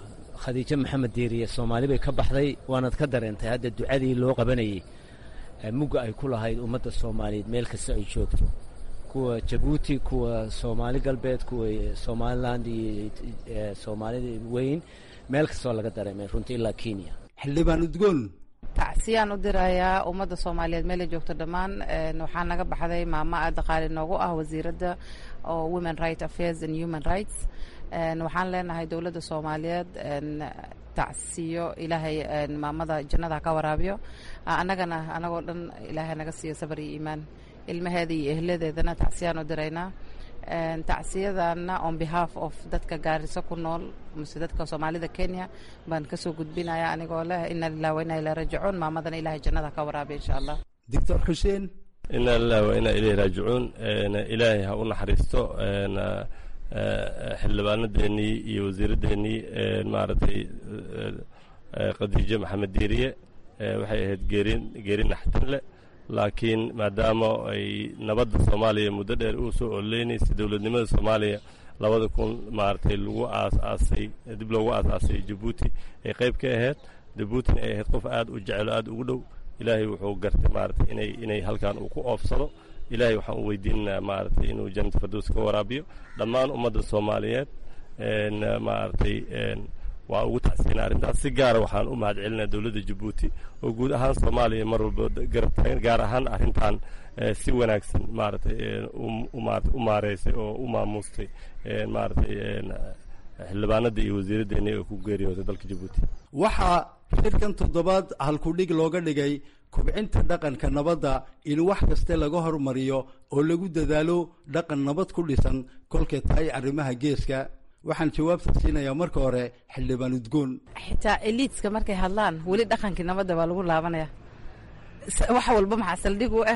khadiijo maxamed diiriye soomaali bay ka baxday waanad ka dareentay hadda ducadii loo qabanayey mugga ay ku lahayd ummadda soomaaliyeed meel kasta ay joogto kuwa jabuuti kuwa soomaali galbeed kuwa somaliland iyo soomaalida weyn meel kastoo laga dareemay runtii ilaa kenya xildhibaan udgoon tacsiyaan u dirayaa ummadda soomaaliyeed meelay joogto dhammaan waxaa naga baxday maamo aada qaali noogu ah wasiiradda oo women right affairs and human rights waxaan leenahay dowladda soomaaliyeed tacsiyo ilaahay maamada jannada ka waraabiyo annagana anagoo dhan ilaahay naga siiyo sabar iyo iimaan ilmaheeda iyo ehladeedana tacsiyaan u diraynaa tacsiyadana on behalf of dadka gaariso ku nool mase dadka soomaalida kenya baan kasoo gudbinaya anigoo leh ina lilah wa ina ilaa rajicuun maamadana ilahay jannada ka waraabiya insha allah doctor xuseen ina lilah wa ina ilayhi raajicuun ilaahay ha u naxariisto xildhibaanadeennii iyo wasiiraddeenii maaragtay khadiijo maxamed diiriye waxay ahayd geerin geeri naxtin leh laakiin maadaama ay nabadda soomaaliya muddo dheer uu soo ololeynaysa dowladnimada soomaaliya labada kun maaragtay lagu aasaasay dib loogu aasaasay jabuuti ay qayb ka ahayd jabuutina ay ahayd qof aad u jecelo aad ugu dhow ilaahay wuxuu gartay maaragtay inay inay halkan uu ku oofsado ilaahay waxaan u weydiinaynaa maaragtay inuu jannata fardows ka waraabiyo dhammaan ummadda soomaaliyeed maaragtay waa ugu tacsiina arrintaas si gaara waxaan u mahad celinaa dowladda jabuuti oo guud ahaan soomaaliya mar walba garab taagan gaar ahaan arrintan si wanaagsan maaragtay u maareysay oo u maamuustay maaragtay xildhibaanada iyo wasiiraddeeni oo ku geeriyooday dalka jabuuti waxaa shirkan toddobaad halkudhig looga dhigay kubcinta dhaqanka nabadda in wax kaste laga hormariyo oo lagu dadaalo dhaqan nabad ku dhisan kolkay tahay arrimaha geeska waxaan jawaabta siinayaa marka hore xildhibaan udgoon xitaa eliidska markay hadlaan weli dhaqankii nabadda baa lagu laabanaya wax walba maxaa saldhig u ah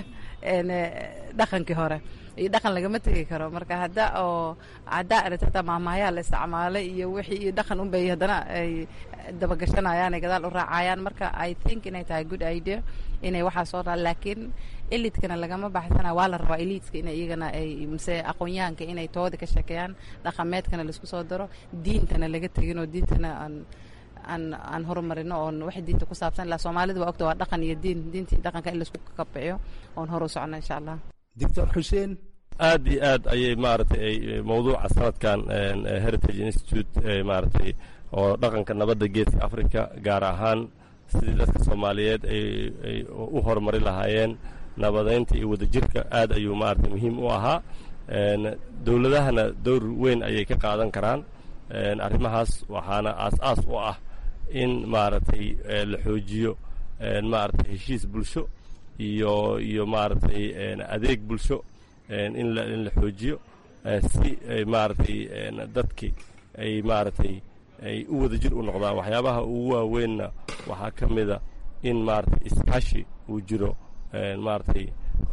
dhaqankii hore iyo dhaqan lagama tegi karo marka hadda oo haddaa aragta hataa maamaayaa la isticmaalay iyo wixii iyo dhaqan unbay haddana ay dabagashanayaan ay gadaal u raacayaan marka i think inay tahay good idea inay waxaa soo raa laakiin elidkana lagama baxsana waa la rabaa elidska ina iyagana ay mise aqoonyahanka inay tooda ka sheekeeyaan dhaqameedkana laisku soo daro diintana laga tegin oo diintana aan aan aan horumarino oon wax diinta ku saabsan ilaa soomaalida waa ogta waa dhaqan iyo diin diintii dhaqanka in laisku kabciyo oon hor u socno insha allah doctor xuseen aad iyo aad ayay maaragtay ay mawduuca sanadkan heritage institute maaragtay oo dhaqanka nabadda geeska africa gaar ahaan sidii dadka soomaaliyeed ay u horumari lahaayeen nabadeynta iyo wadajirka aad ayuu maaragtay muhiim u ahaa dowladahana dowr weyn ayay ka qaadan karaan arrimahaas waxaana aas-aas u ah in maaragtay la xoojiyo maaragtay heshiis bulsho iyo iyo maaragtay adeeg bulsho in la in la xoojiyo si maaragtay dadki ay maaragtay ay u wadajir u noqdaan waxyaabaha ugu waaweynna waxaa ka mida in maaragtay iskaashi uu jiro maaragtay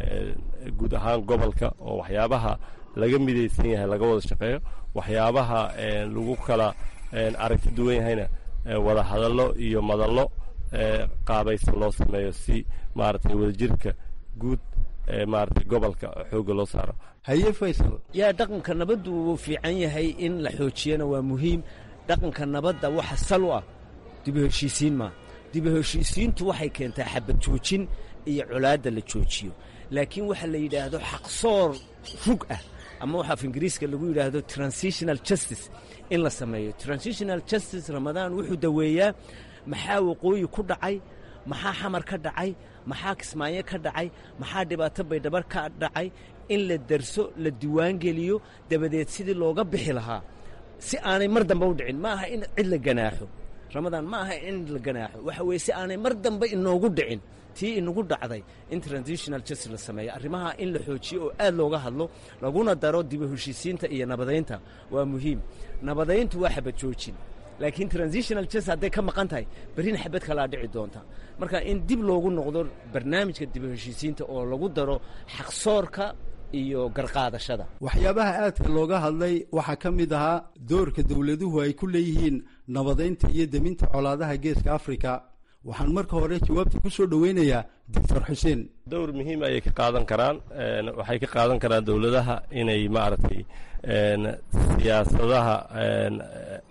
guud ahaan gobolka oo waxyaabaha laga midaysan yahay laga wada shaqeeyo waxyaabaha lagu kala aragti duwan yahayna wada hadallo iyo madallo qaabaysan loo sameeyo si maaragtay wadajirka guud maaragtay gobolka xoogga loo saaro haye faysal yaa dhaqanka nabaddu wuu fiican yahay in la xoojiyana waa muhiim dhaqanka nabadda waxa sal u ah dibu heshiisiin maa dibu heshiisiintu waxay keentaa xabad joojin iyo colaadda la joojiyo laakiin waxa la yidhaahdo xaqsoor rug ah ama waxa af ingiriiska lagu yidhaahdo transitional justice in la sameeyo transitional justice ramadaan wuxuu daweeyaa maxaa waqooyi ku dhacay maxaa xamar ka dhacay maxaa kismaayo ka dhacay maxaa dhibaato baydhabar ka dhacay in la darso la diiwaangeliyo dabadeed sidii looga bixi lahaa si aanay mar dambe u dhicin ma aha in cid la ganaaxo ramadaan ma aha in la ganaaxo waxa weeye si aanay mar dambe inoogu dhicin tii inagu dhacday in transitional justice la sameeyo arrimaha in la xoojiyo oo aad looga hadlo laguna daro dibu heshiisiinta iyo nabadaynta waa muhiim nabadayntu waa xabad joojin laakiin transitional justice hadday ka maqan tahay berrina xabad kalaa dhici doonta marka in dib loogu noqdo barnaamijka dibu heshiisiinta oo lagu daro xaqsoorka iyo garqaadashada waxyaabaha aadka looga hadlay waxaa ka mid ahaa doorka dowladuhu ay ku leeyihiin nabadaynta iyo deminta colaadaha geeska afrika waxaan marka hore jawaabta ku soo dhoweynayaa doctor xuseen dowr muhiim ayay ka qaadan karaan waxay ka qaadan karaan dowladaha inay maaragtay siyaasadaha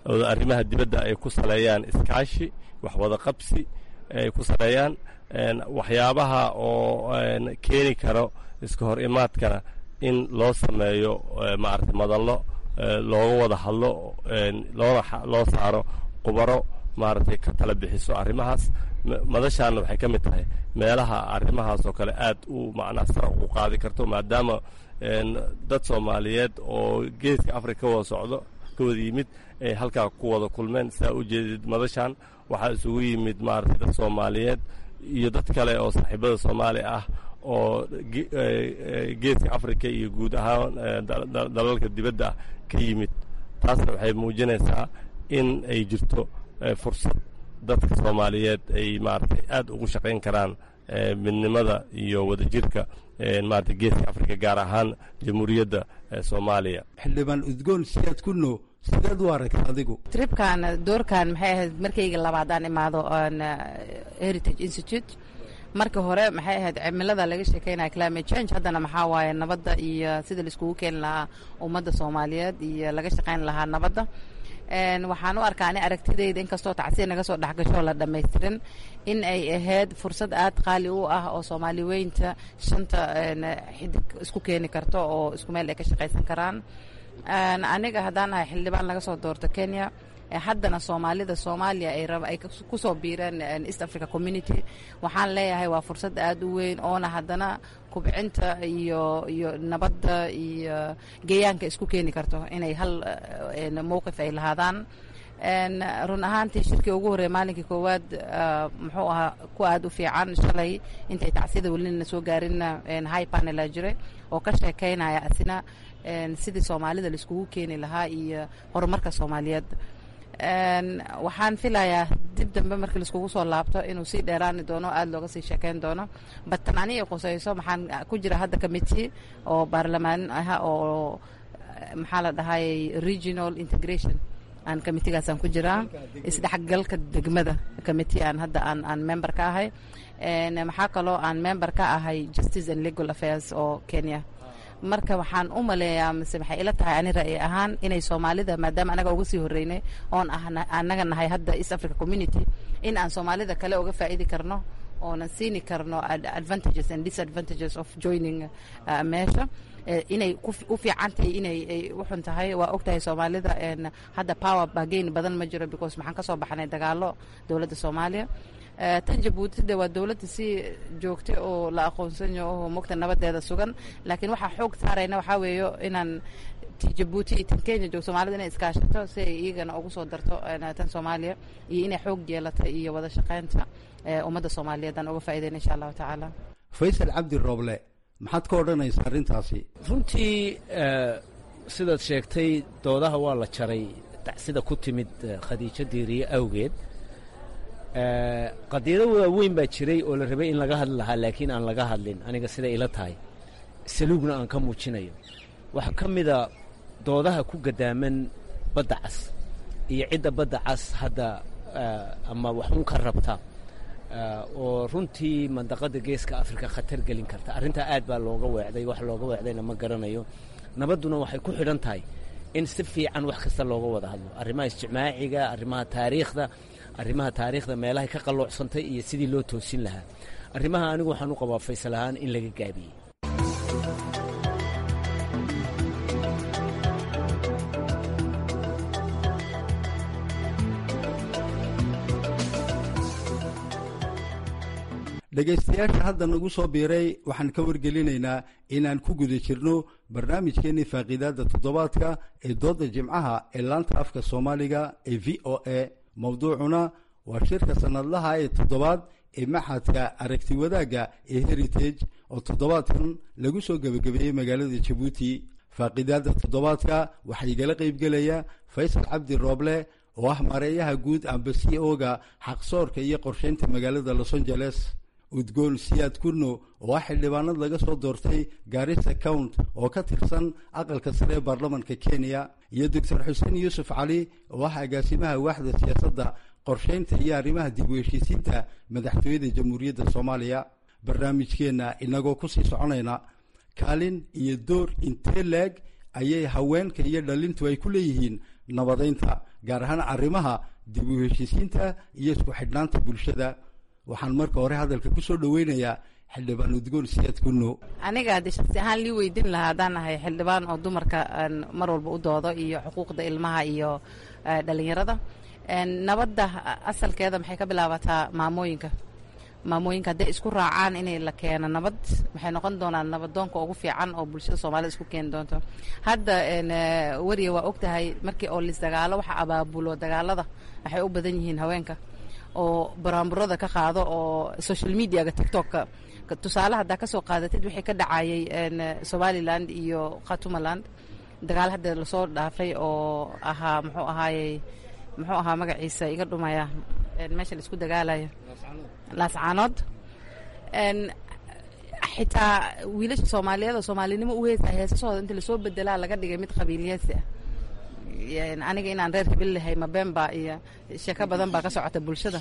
arrimaha dibadda ay ku saleeyaan iskaashi wax wada qabsi ay ku saleeyaan waxyaabaha oo keeni karo iska hor imaadkana in loo sameeyo maaragtay madallo looga wada hadlo loona loo saaro qubaro maaragtay ka tala bixiso arrimahaas madashaana waxay ka mid tahay meelaha arrimahaas oo kale aad u macnaha sara ugu qaadi karto maadaama dad soomaaliyeed oo geeska afrika ka wada socdo ka wada yimid ay halkaa ku wada kulmeen sidaa u jeedid madashan waxaa isugu yimid maaragtay dad soomaaliyeed iyo dad kale oo saaxiibada soomaali ah oo geeska afrika iyo guud ahaan dalalka dibadda ah ka yimid taasna waxay muujinaysaa in ay jirto fursad dadka soomaaliyeed ay maaragtay aad ugu shaqayn karaan midnimada iyo wadajirka maarata geeska afrika gaar ahaan jamhuuriyadda soomaaliya xildhibaan udgoon siyaad kuno sideed u aragta adigu tribkan doorkan maxay ahayd markayga labaadaan imaado heritage institute markii hore maxay ahayd cimilada laga sheekeynaya climate change haddana maxaa waaye nabadda iyo sida laiskugu keeni lahaa ummadda soomaaliyeed iyo laga shaqayn lahaa nabadda waxaan u arkaa ani aragtidayda inkastoo tacsiir naga soo dhexgasho la dhammaystirin in ay ahayd fursad aad qaali u ah oo soomaali weynta shanta xidig isku keeni karto oo isku meel ay ka shaqaysan karaan aniga haddaan ahay xildhibaan laga soo doorto kenya haddana soomaalida soomaaliya ay raba ay kusoo biireen east africa community waxaan leeyahay waa fursad aad u weyn oona haddana kubcinta iyo iyo nabadda iyo geeyaanka isku keeni karto inay hal mowqif ay lahaadaan run ahaantii shirkii ugu horreeya maalinkii koowaad muxuu ahaa ku aad u fiican shalay intay tacsida welina soo gaarinna high panela jiray oo ka sheekeynaya asina sidii soomaalida laiskugu keeni lahaa iyo horumarka soomaaliyeed waxaan filayaa dib dambe markii laiskugu soo laabto inuu sii dheeraani doono aada looga sii sheekeyn doono batan aniga qusayso maxaan ku jira hadda committee oo baarlamaan ah oo maxaa la dhahayay regional integration aan committeegaasaan ku jiraa isdhexgalka degmada committee aan hadda aan aan member ka ahay maxaa kaloo aan member ka ahay justice and legal affairs oo kenya marka waxaan u maleeyaa mise waxay ila tahay ani ra'yi ahaan inay soomaalida maadaama anaga uga sii horreynay oon anaga nahay hadda east africa community in aan soomaalida kale uga faa'idi karno oonan siini karno advantages and disadvantages of joining meesha inay u fiican tahay inay u xun tahay waa og tahay soomaalida hadda power bargain badan ma jiro because maxaan ka soo baxnay dagaalo dowladda soomaaliya tan jabuuti de waa dowladda si joogta oo la aqoonsanyo oo mogta nabadeeda sugan laakiin waxaa xoog saarayna waxaa weeyo inaan ti jabuuti iyo tan kenya joog soomaalida inay iskaashato si ay iyagana ugu soo darto tan soomaaliya iyo inay xoog yeelata iyo wada shaqaynta ummadda soomaaliyeed aan uga faa'iidayna insha allahu tacaala faysal cabdi rooble maxaad ka odhanaysaa arrintaasi runtii sidaad sheegtay doodaha waa la jaray sida ku timid khadiijo diiriye awgeed qadiyado waaweyn baa jiray oo la rabay in laga hadli lahaa laakiin aan laga hadlin aniga siday ila tahay saluugna aan ka muujinayo waxaa ka mida doodaha ku gadaaman badda cas iyo cidda badda cas hadda ama waxun ka rabta oo runtii mandaqada geeska afrika khatar gelin karta arrintaa aad baa looga weecday wax looga weecdayna ma garanayo nabadduna waxay ku xidhan tahay in si fiican wax kasta looga wada hadlo arrimaha ijtimaaciga arrimaha taariikhda arrimaha taariikhda meelahay ka qalloocsantahy iyo sidii loo toosin lahaa arrimaha anigu waxaan u qabaa faysal ahaan in laga gaabiyey dhegaystayaasha hadda nagu soo biiray waxaan ka wargelinaynaa inaan ku guda jirno barnaamijkeenii faaqiidaadda toddobaadka ee doodda jimcaha ee laanta afka soomaaliga ee v o a mowduucuna waa shirka sannadlaha ee toddobaad ee maxadka aragti wadaagga ee heritage oo toddobaadkan lagu soo gebagabeeyey magaalada jabuuti faaqiidaadda toddobaadka waxaa igala qaybgelaya faysal cabdi rooble oo ah mareeyaha guud amba c o-ga xaqsoorka iyo qorsheynta magaalada los angeles udgoon siyaad kurno oo ah xildhibaanad laga soo doortay gaarisa count oo ka tirsan aqalka sare ee baarlamanka kenya iyo doctor xuseen yuusuf cali oo ah agaasimaha waaxda siyaasadda qorsheynta iyo arrimaha dib u heshiisiinta madaxtooyada jamhuuriyadda soomaaliya barnaamijkeenna inagoo kusii soconayna kaalin iyo door intee leeg ayay haweenka iyo dhalintu ay ku leeyihiin nabadaynta gaar ahaan arrimaha dib u heshiisiinta iyo isku xidhnaanta bulshada waxaan marka hore hadalka ku soo dhoweynayaa xildhibaan udgoon siyaad kunno aniga haddii shaksi ahaan lii weydiin lahaa haddaan ahay xildhibaan oo dumarka mar walba u doodo iyo xuquuqda ilmaha iyo dhalinyarada nabadda asalkeeda maxay ka bilaabataa maamooyinka maamooyinka hadday isku raacaan inay la keeno nabad waxay noqon doonaan nabadoonka ugu fiican oo bulshada soomaalida isku keeni doonto hadda weriya waa og tahay markii oo lisdagaalo waxa abaabulo dagaalada waxay u badan yihiin haweenka oo baraamburada ka qaado oo social mediaga tiktoka tusaale haddaa ka soo qaadatid wixii ka dhacayay somaliland iyo khatumaland dagaal hadda lasoo dhaafay oo ahaa muxuu ahaayey muxuu ahaa magaciisa iga dhumaya meesha laisku dagaalayo laascaanood xitaa wiilasha soomaaliyeed oo soomaalinimo u heesa heesasahooda inta lasoo bedelaa laga dhigay mid qabiiliyeysi ah aniga inaan reer hibil lahay mabemba iyo sheeko badan baa ka socota bulshada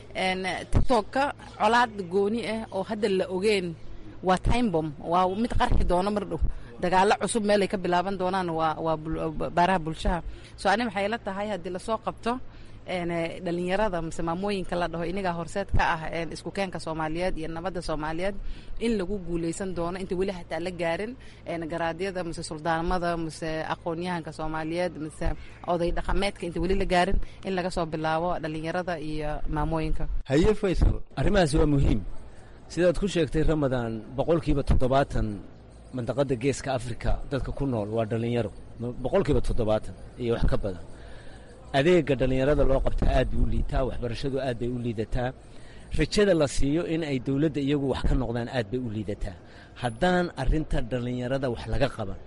tiktoka colaad gooni ah oo hadda la ogeen waa timebom waa mid qarxi doono mar dhow dagaalo cusub meelay ka bilaaban doonaan waa waa baaraha bulshaha so ani waxay la tahay haddii lasoo qabto dhalinyarada mise maamooyinka la dhaho inigaa horseed ka ah isku keenka soomaaliyeed iyo nabadda soomaaliyeed in lagu guuleysan doono inta weli hataa la gaarin garaadyada mise suldaanimada mise aqoonyahanka soomaaliyeed mise oday dhaqameedka inta weli la gaarin in laga soo bilaabo dhalinyarada iyo maamooyinka haye faysal arrimahaasi waa muhiim sidaad ku sheegtay ramadaan boqolkiiba toddobaatan mandaqada geeska africa dadka ku nool waa dhalinyaro boqolkiiba toddobaatan iyo wax ka badan adeega dhallinyarada loo qabtaa aad bay u liitaa waxbarashadu aad bay u liidataa rajada la siiyo in ay dowladda iyagu wax ka noqdaan aad bay u liidataa haddaan arrinta dhallinyarada wax laga qaban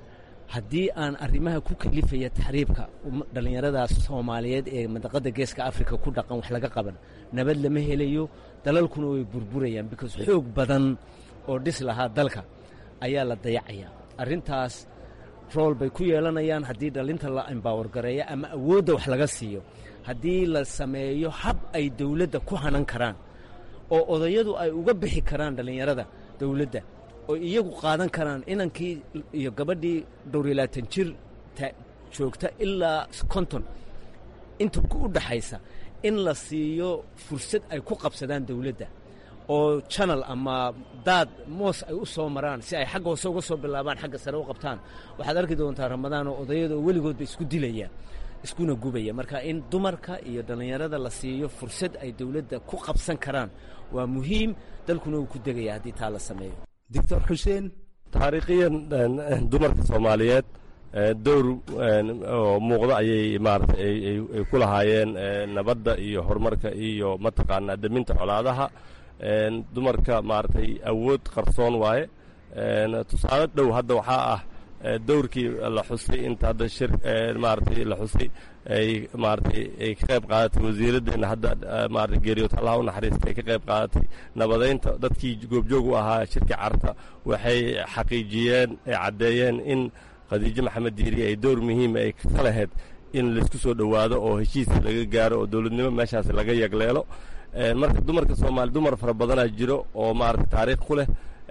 haddii aan arrimaha ku kalifaya taxriibka dhallinyaradaas soomaaliyeed ee mandaqada geeska africa ku dhaqan wax laga qaban nabad lama helayo dalalkuna way burburayaan because xoog badan oo dhis lahaa dalka ayaa la dayacayaa arrintaas rool bay ku yeelanayaan haddii dhalinta la embower gareeyo ama awoodda wax laga siiyo haddii la sameeyo hab ay dowladda ku hanan karaan oo odayadu ay uga bixi karaan dhallinyarada dowladda oo iyagu qaadan karaan inankii iyo gabadhii dhowriyo labaatan jir joogta ilaa konton inta u dhaxaysa in la siiyo fursad ay ku qabsadaan dowladda oo janal ama daad moos ay u soo maraan si ay xagga hoose uga soo bilaabaan xagga sare u qabtaan waxaad arki doontaa ramadaan oo odayada oo weligoodba isku dilaya iskuna gubaya marka in dumarka iyo dhallinyarada la siiyo fursad ay dowladda ku qabsan karaan waa muhiim dalkuna uu ku degaya haddii taa la sameeyo doctor xuseen taariikhiyan dumarka soomaaliyeed dowr oo muuqda ayay maarata ay ku lahaayeen nabadda iyo horumarka iyo mataqaanaa deminta colaadaha dumarka maaragtay awood qarsoon waaye tusaale dhow hadda waxaa ah dowrkii la xusay inta hadda shir maaragtay la xusay ay maaragtay ay ka qayb qaadatay wasiiraddeena hadda maaragtay geeriyood allaha u naxariista ay ka qayb qaadatay nabadaynta dadkii goobjoog u ahaa shirka carta waxay xaqiijiyeen ay caddeeyeen in khadiijo maxamed diiri ay dowr muhiima ay ka lahayd in laysku soo dhowaado oo heshiis laga gaaro oo dowladnimo meeshaas laga yagleelo marka dumarka soomaali dumar fara badanaa jiro oo maarata taariikh ku leh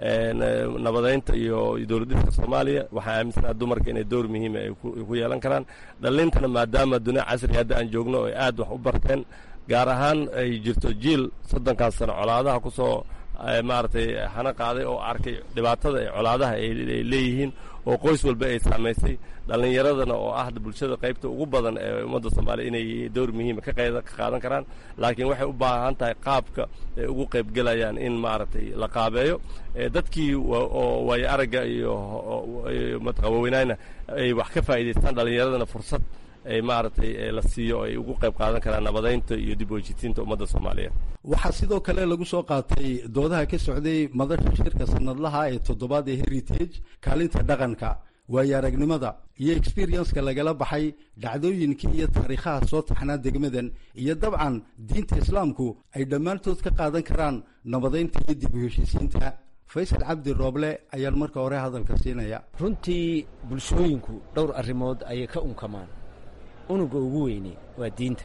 nabadaynta iyo dowladdiska soomaaliya waxaa aaminsanaha dumarka inay dowr muhiima ay ku yeelan karaan dhalintana maadaama dunia casri hadda aan joogno ay aad wax u barteen gaar ahaan ay jirto jiil soddonkaas sano colaadaha ku soo maaragtay hana qaaday oo arkay dhibaatada ay colaadaha ay leeyihiin oo qoys walba ay saamaysay dhallinyaradana oo ah bulshada qaybta ugu badan ee ummadda soomaaliya inay dowr muhiima ka qaadan karaan laakiin waxay u baahan tahay qaabka ay ugu qaybgelayaan in maaragtay la qaabeeyo dadkii oo waayo aragga iyo mataqawaweynaayna ay wax ka faa'iidaystaan dhallinyaradana fursad ay maaragtay la siiyo ay ugu qayb qaadan karaan nabadaynta iyo dib wejitiinta ummadda soomaaliyeed waxaa sidoo kale lagu soo qaatay doodaha ka socday madasha shirka sanadlaha ee toddobaad ee heritage kaalinta dhaqanka waayo aragnimada iyo experienceka lagala baxay dhacdooyinkii iyo taariikhaha soo taxnaa degmadan iyo dabcan diinta islaamku ay dhammaantood ka qaadan karaan nabadaynta iyo dib u heshiisiinta faysal cabdi rooble ayaan marka hore hadalka siinaya runtii bulshooyinku dhowr arrimood ayay ka unkamaan unuga ugu weyne waa diinta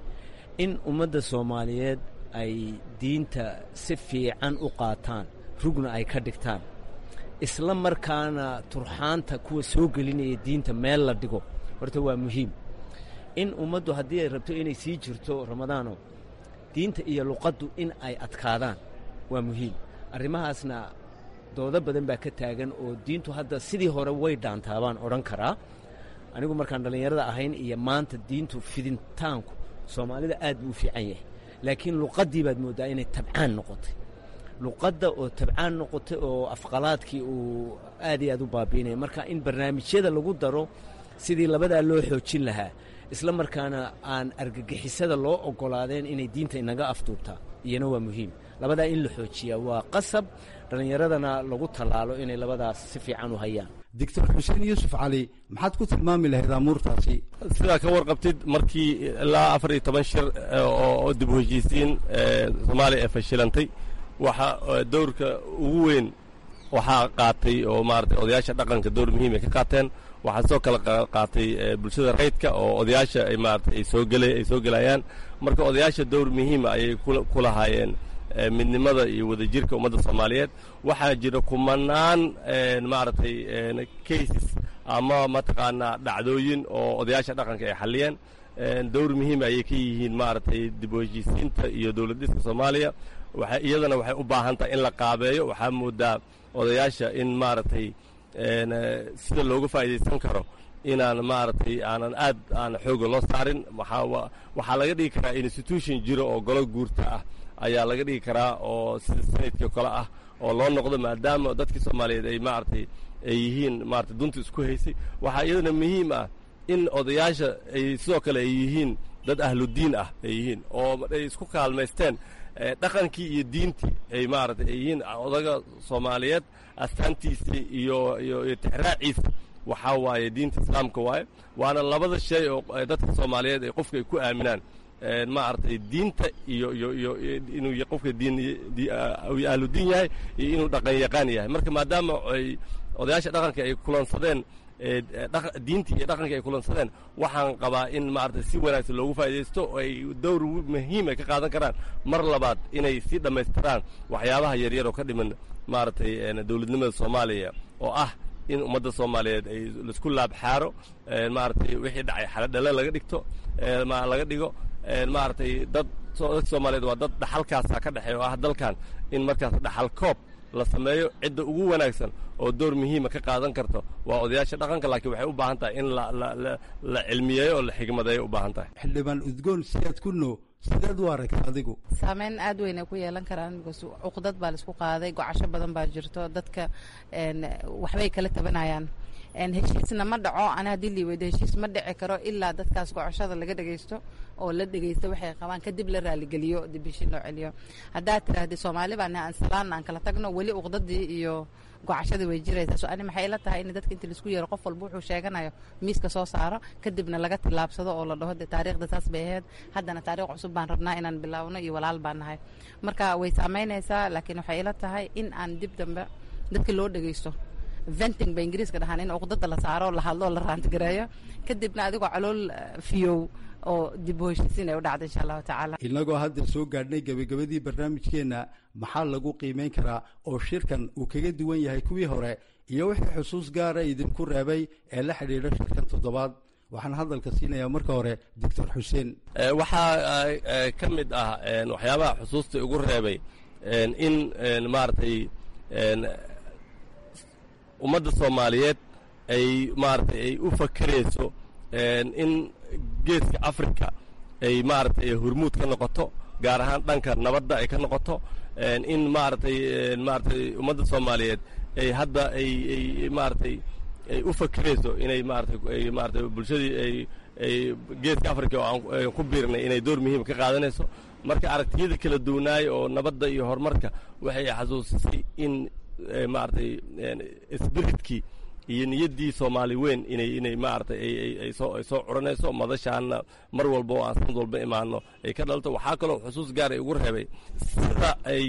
in ummadda soomaaliyeed ay diinta si fiican u qaataan rugna ay ka dhigtaan isla markaana turxaanta kuwa soo gelinaya diinta meel la dhigo horta waa muhiim in ummaddu haddii ay rabto inay sii jirto ramadaano diinta iyo luqaddu in ay adkaadaan waa muhiim arrimahaasna doodo badan baa ka taagan oo diintu hadda sidii hore way dhaantaa baan odhan karaa anigu markaan dhallinyarada ahayn iyo maanta diintu fidintaanku soomaalida aad buu u fiican yahay laakiin luqaddii baad mooddaa inay tabcaan noqotay luqadda oo tabcaan noqotay oo afqalaadkii uu aad iyo aad u baabiinaya marka in barnaamijyada lagu daro sidii labadaa loo xoojin lahaa isla markaana aan argagixisada loo oggolaadeen inay diinta inaga afduubtaa iyana waa muhiim labadaa in la xoojiyaa waa qasab dhallinyaradana lagu tallaalo inay labadaas si fiican u hayaan doctor xuseen yuusuf cali maxaad ku tilmaami lahayd amuurtaasi sidaa ka warqabtid markii ilaa afar iyo toban shir oo dib u heshiisiin soomaaliya ee fashilantay waxa dowrka ugu weyn waxaa qaatay oo maaragtay odayaasha dhaqanka dowr muhiim ay ka qaateen waxaa sidoo kale qaatay bulshada rayidka oo odayaasha ay maaragtay ay soo gela ay soo gelayaan marka odayaasha dowr muhiima ayay ku lahaayeen midnimada iyo wadajirka ummadda soomaaliyeed waxaa jira kumanaan maaragtay cases ama mataqaanaa dhacdooyin oo odayaasha dhaqanka ay xalliyeen dowr muhiim ayay ka yihiin maaragtay dib u heshiisiinta iyo dowlad dhiska soomaaliya waxa iyadana waxay u baahan tahay in la qaabeeyo waxaa moodaa odayaasha in maaragtay sida looga faa'iidaysan karo inaan maaragtay aanan aad aan xooga loo saarin waxaa laga dhigi karaa institution jiro oo golo guurta ah ayaa laga dhigi karaa oo sida sanadkii kale ah oo loo noqdo maadaama dadkii soomaaliyeed ay maaragtay ay yihiin maaragtay dunta isku haysay waxaa iyadana muhiim ah in odayaasha ay sidoo kale ay yihiin dad ahludiin ah ay yihiin oo ay isku kaalmaysteen dhaqankii iyo diintii ay maaragtay ay yihiin odaga soomaaliyeed astaantiisii iyo iyo iyo tixraaciisa waxaa waaye diinta islaamka waaye waana labada shay oo dadka soomaaliyeed ay qofka ay ku aaminaan maaragtay diinta iyo iyo iyo inuu qofka diin ahludiin yahay iyo inuu dhaqan yaqaan yahay marka maadaama ay odayaasha dhaqanka ay kulansadeen diintii iyo dhaqankii ay kulansadeen waxaan qabaa in maaragtay si wanaagsan loogu faa'iidaysto oo ay dowr muhiim ay ka qaadan karaan mar labaad inay sii dhammaystiraan waxyaabaha yaryar oo ka dhiman maaragtay dowladnimada soomaaliya oo ah in ummadda soomaaliyeed ay laisku laabxaaro maaragtay wixii dhacay xaladhale laga dhigto laga dhigo maaragtay dad dadka soomaaliyeed waa dad dhaxalkaasa ka dhexeeya oo ah dalkan in markaas dhaxal koob la sameeyo cidda ugu wanaagsan oo door muhiima ka qaadan karto waa odayaasha dhaqanka laakiin waxay u baahan tahay in la cilmiyeeyo oo la xigmadeeyo u baahan tahay xildhibaan udgoon siyaad ku noo sideed u aragta adigu saameyn aad weyn ay ku yeelan karaan because cuqdad baa laisku qaaday gocasho badan baa jirto dadka waxbay kala tabanayaan heshiisna ma dhaco ana haddii liiweydo heshiis ma dhici karo ilaa dadkaas gocoshada laga dhegaysto oo la dhegaysto waxay qabaan kadib la raaligeliyo dib heshiin loo celiyo haddaad tiraahdi soomaali baan aan salaan aan kala tagno weli uqdadii iyo gocashadii way jiraysaa so ani maxay ila tahay in dadka inta laisku yeero qof walba wuxuu sheeganayo miiska soo saaro kadibna laga tillaabsado oo la dhaho de taariikhda saas bay ahayd haddana taariikh cusub baan rabnaa inaan bilaawno iyo walaal baan nahay marka way saamaynaysaa laakiin waxay ila tahay in aan dib dambe dadka loo dhegaysto venting ba ingiriiska dhahaan in uqdada la saaro la hadlo la raantigareeyo kadibna adigoo calool fiyow oo dib u heshiisiin ay u dhacda insha allahu tacaala inagoo hadda soo gaadhnay gebagabadii barnaamijkeenna maxaa lagu qiimayn karaa oo shirkan uu kaga duwan yahay kuwii hore iyo wixii xusuus gaara idinku reebay ee la xidhiidha shirkan toddobaad waxaan hadalka siinayaa marka hore doctor xuseen waxaa ka mid ah waxyaabaha xusuusta igu reebay in maaragtay ummadda soomaaliyeed ay maaragtay ay u fakerayso in geeska africa ay maaragtay hormuud ka noqoto gaar ahaan dhanka nabadda ay ka noqoto in maaragtay maaragtay ummadda soomaaliyeed ay hadda ay ay maaragtay ay u fakerayso inay maaragtay ay maaragtay bulshadii ay ay geeska africa oo aan ku biirnay inay door muhiim ka qaadanayso marka aragtiyada kala duwanaay oo nabadda iyo horumarka waxay xasuusisay in maaragtay spiritkii iyo niyaddii soomaali weyn inay inay maaragtay ay soo ay soo curanayso madashaana mar walba oo aan sanad walba imaano ay ka dhalto waxaa kaloo xusuus gaar ay ugu reebay sida ay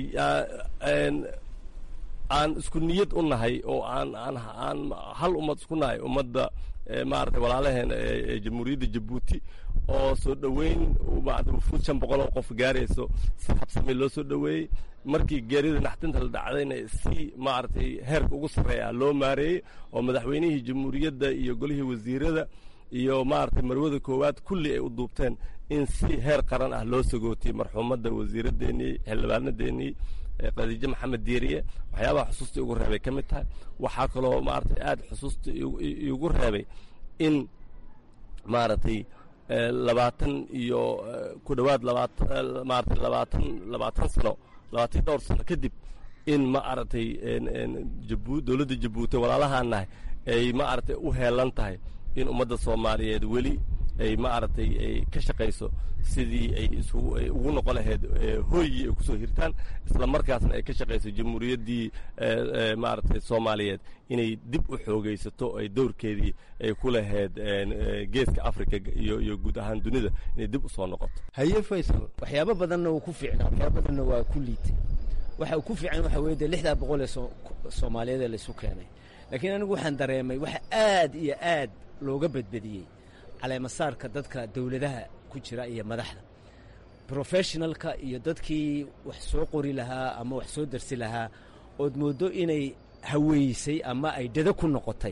aan isku niyad u nahay oo aan aan aan hal ummad isku nahay ummadda maaragtay walaalaheen ee jamhuuriyadda jabuuti oo soo dhoweyn maarata wufuud shan boqol oo qof gaarayso si habsami loo soo dhoweeyey markii geerida naxdinta la dhacdayna si maaragtay heerka ugu sarreeya loo maareeyey oo madaxweynihii jamhuuriyadda iyo golihii wasiirada iyo maaragtay marwada koowaad kulli ay u duubteen in si heer qaran ah loo sagootiyey marxuumadda wasiiraddeenii xildhibaanadeennii khadiijo maxamed diiriye waxyaabaha xusuusta igu reebay ka mid tahay waxaa kaloo maaragtay aada xusuusta igu reebay in maaragtay labaatan iyo ku dhowaad labaatan maaragtay labaatan labaatan sano labaatan dhowr sano kadib in ma aragtay jabu dowladda jabuuti walaalahaan nahay ay ma aragtay u heelan tahay in ummadda soomaaliyeed weli ay ma aragtay ay ka shaqayso sidii ay isugu ay ugu noqon lahayd hooyii ay kusoo hirtaan isla markaasna ay ka shaqayso jamhuuriyaddii maaragtay soomaaliyeed inay dib u xoogaysato ay dowrkeedii ay ku lahayd geeska africa iyo iyo guud ahaan dunida inay dib u soo noqoto haye faysal waxyaabo badanna wuu ku fiicnaa waxyaabo badanna waa ku liitay waxa uu ku fiican waxa weeye dee lixdaa boqol ee soomaaliyeed ee laysu keenay laakiin anigu waxaan dareemay waxa aad iyo aad looga badbadiyey caleemasaarka dadka dowladaha ku jira iyo madaxda professionalka iyo dadkii wax soo qori lahaa ama wax soo darsi lahaa ood mooddo inay haweysay ama ay dado ku noqotay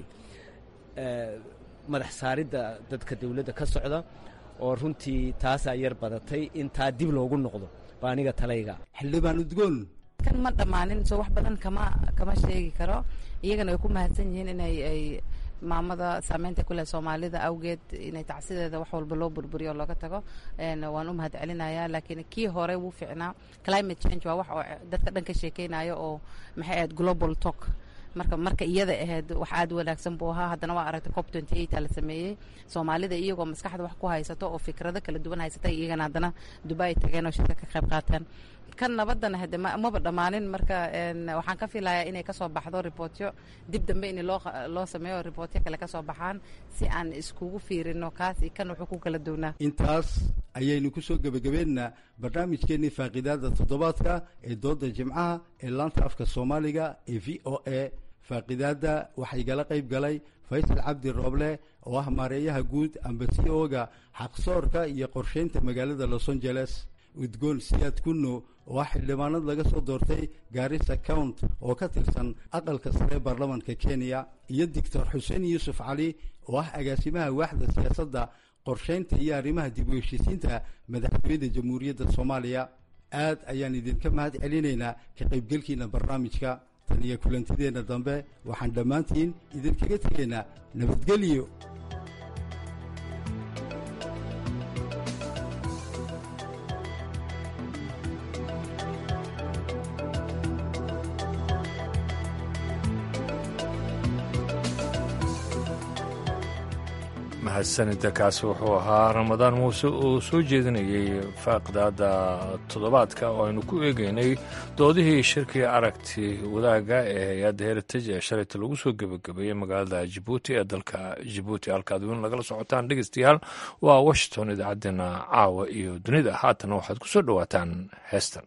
madax saaridda dadka dowladda ka socda oo runtii taasaa yar badatay in taa dib loogu noqdo baa aniga talayga xildhibaan udgoon kan ma dhammaanin soo wax badan kama kama sheegi karo iyagana way ku mahadsan yihiin inay ay maamada saameynta ku leh soomaalida awgeed inay tacsideeda wax walba loo burburiyo oo looga tago waan u mahad celinayaa laakiin kii hore wuu fiicnaa climate change waa wax oo dadka dhan ka sheekeynayo oo maxay ahayd global talk marka marka iyada ahayd wax aad wanaagsan buu ahaa haddana waa aragtay cop twenty eight la sameeyey soomaalida iyagoo maskaxda wax ku haysato oo fikrado kala duwan haysatay iyagana haddana dubai tageen oo shirka ka qayb qaateen kan nabadana hade maba dhammaanin marka waxaan ka filayaa inay kasoo baxdo ribootyo dib dambe in loo loo sameeyo ribootyo kale kasoo baxaan si aan iskugu fiirino kaas iyo kan wuxuu ku kala duwnaa intaas ayaynu ku soo gebagabeennaa barnaamijkeennii faaqiidaada toddobaadka ee dooda jimcaha ee laanta afka soomaaliga ee v o a faaqidaadda waxaa igala qayb galay faysal cabdi rooble oo ah maareeyaha guud amba c o-ga xaqsoorka iyo qorsheynta magaalada los angeles udgoon siyaad kunno oo ah xildhibaanad laga soo doortay gaarisa count oo ka tirsan aqalka sare baarlamanka kenya iyo doctor xuseen yuusuf cali oo ah agaasimaha waaxda siyaasadda qorsheynta iyo arrimaha dib u heshiisiinta madaxtooyada jamhuuriyadda soomaaliya aad ayaan idinka mahad celinaynaa ka qaybgelkiina barnaamijka tan iyo kulantideenna dambe waxaan dhammaantiin idinkaga tegaynaa nabadgelyo mahadsanida kaasi wuxuu ahaa ramadaan muuse oo soo jeedinayay faaqidaada toddobaadka oo aynu ku eegeynay doodihii shirkii aragti wadaagga ee hay-adda heritage ee shalayta lagu soo gebagabeeyey magaalada jibuuti ee dalka jibuuti halkaad weyn lagala socotaan dhegeystayaal waa washington idaacaddeenna caawa iyo dunida haatana waxaad ku soo dhowaataan heestan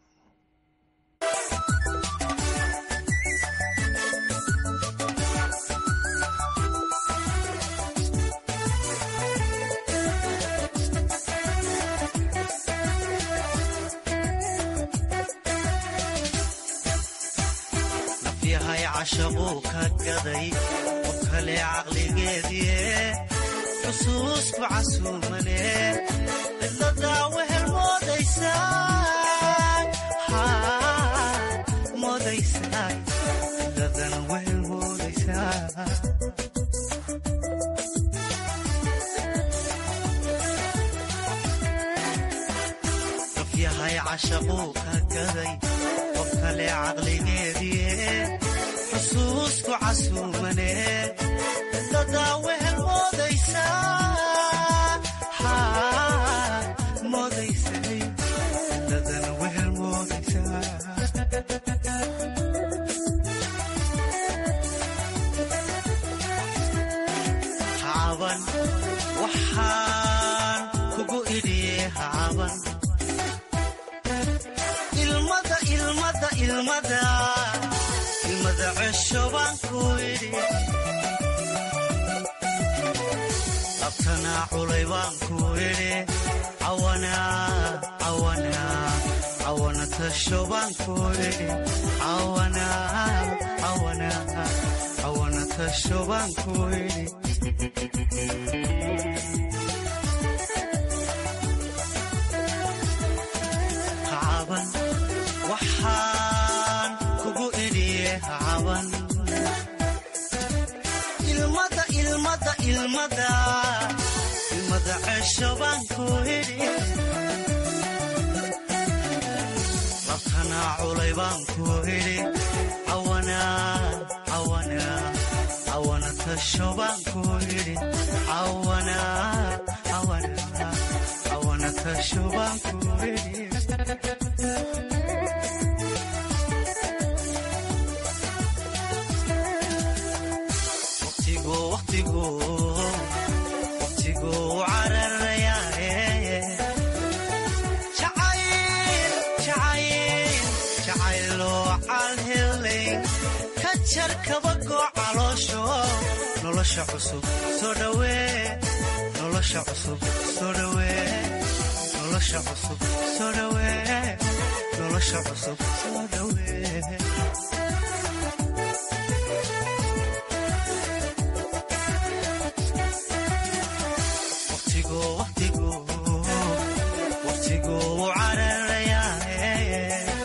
cashaquu ka gaday qof kale caqligeedie xusuusku casuumane cidladaa wehel moodaysaa cidladan wehel moodaysaa qof yahay cashaquu ka gaday qof kale caqligeedie xusuusku casuumane cidladaa wehel moodaysaa moodaysay cidladan wehel moodaysaa hacaban waxaan kugu idhiye hacaban ilmada ilmada ilmada ilmada cesho baan ku idhi abtanaa culay baan ku idhi cawana tasho baan ku idhi cawana tasho baan ku idhi hacaban waxaan kugu idhiye hacaban ilmada ilmada ilmada ilmada cesho baan ku idhi labtanaa culay baan ku idhi cawana cawana cawana tasho baan ku idhi cawana cawana cawana tasho baan ku idhi waqtigu waqtigu waqtigu cararayaaye jacayl jacayl jacayloo calhelay ka jar kabagoo caloosho nolosha cusub soo dhawee nolosha cusub soo dhawee nolosha cusub soo dhawee nolosha cusub soo dhawee waqtigu waqtigu waqtigu cararayaaye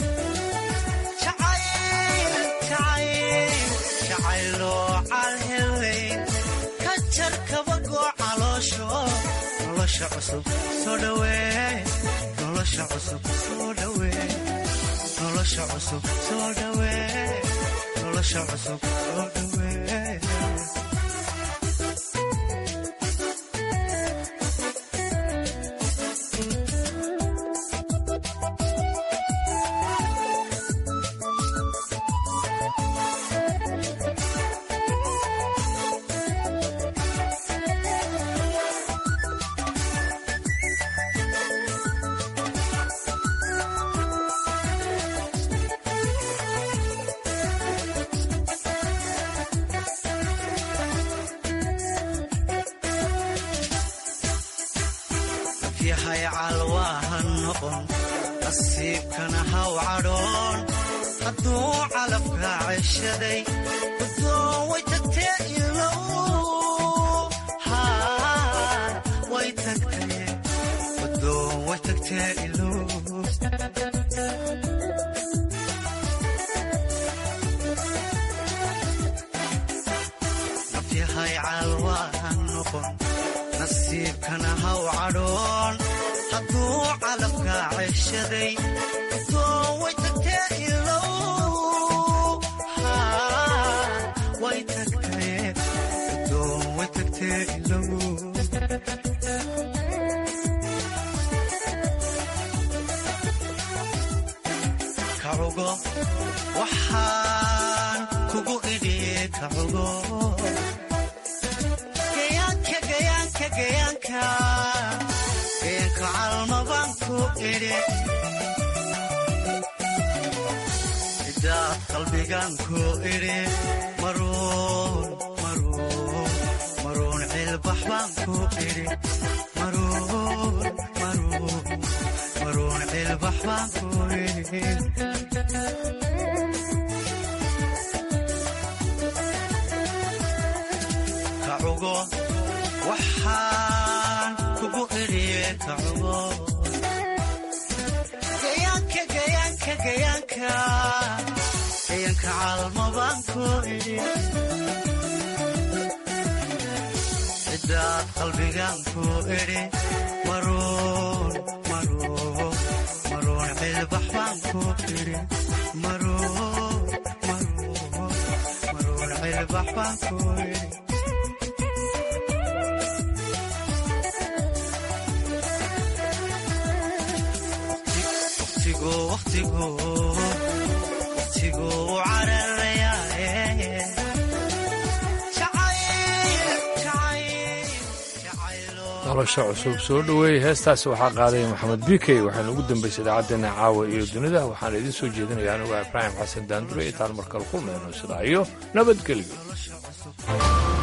jacayl jacayl jacayloo calhelay ka jar kabagoo caloosho nolosha cusub soo dhawee nolosha cusub soo dhawee nolosha cusub soo dhawee nolosha cusub soo dhawee yahay calwaahan noqon nasiibkana haw cadhoon hadduu calafka ceshaday gudoon way tagtee ilow haa way tagtee gudoon way tagtee ilow nafyahay calwaahan noqon nasiibkana haw cadhoon hadduu calafka ceshaday gudoon way tagtee ilow haa way tagtee gudoon way tagtee ilow kacugo waxaan kugu idhi kacugo gayaanka gayaanka gayaanka gayaanka calma baan ku idhi cidaad qalbigan ku idhi maruun maruun maruun cilbax baan ku idhi maruun maruun maruun cilbax baan ku idhi kacugo waxaan kugu idhiye kacugo gayaanka gayaanka gayaanka gayaanka calma baan ku idhi cidaad qalbigan ku idhi maruun maruun maruun cilbax baan ku idhi maruun maruun maruun cilbax baan ku idhi waqtigu waqtigu waqtigu cararayaaye nolosha cusub soo dhoweeyey heestaasi waxaa qaadaya maxamed bikey waxaana ugu dambaysay idaacaddeenna caawa iyo dunida waxaana idiin soo jeedinaya anuga ibraahim xasan daandure intaan markale kulmayno sidaa iyo nabadgelyo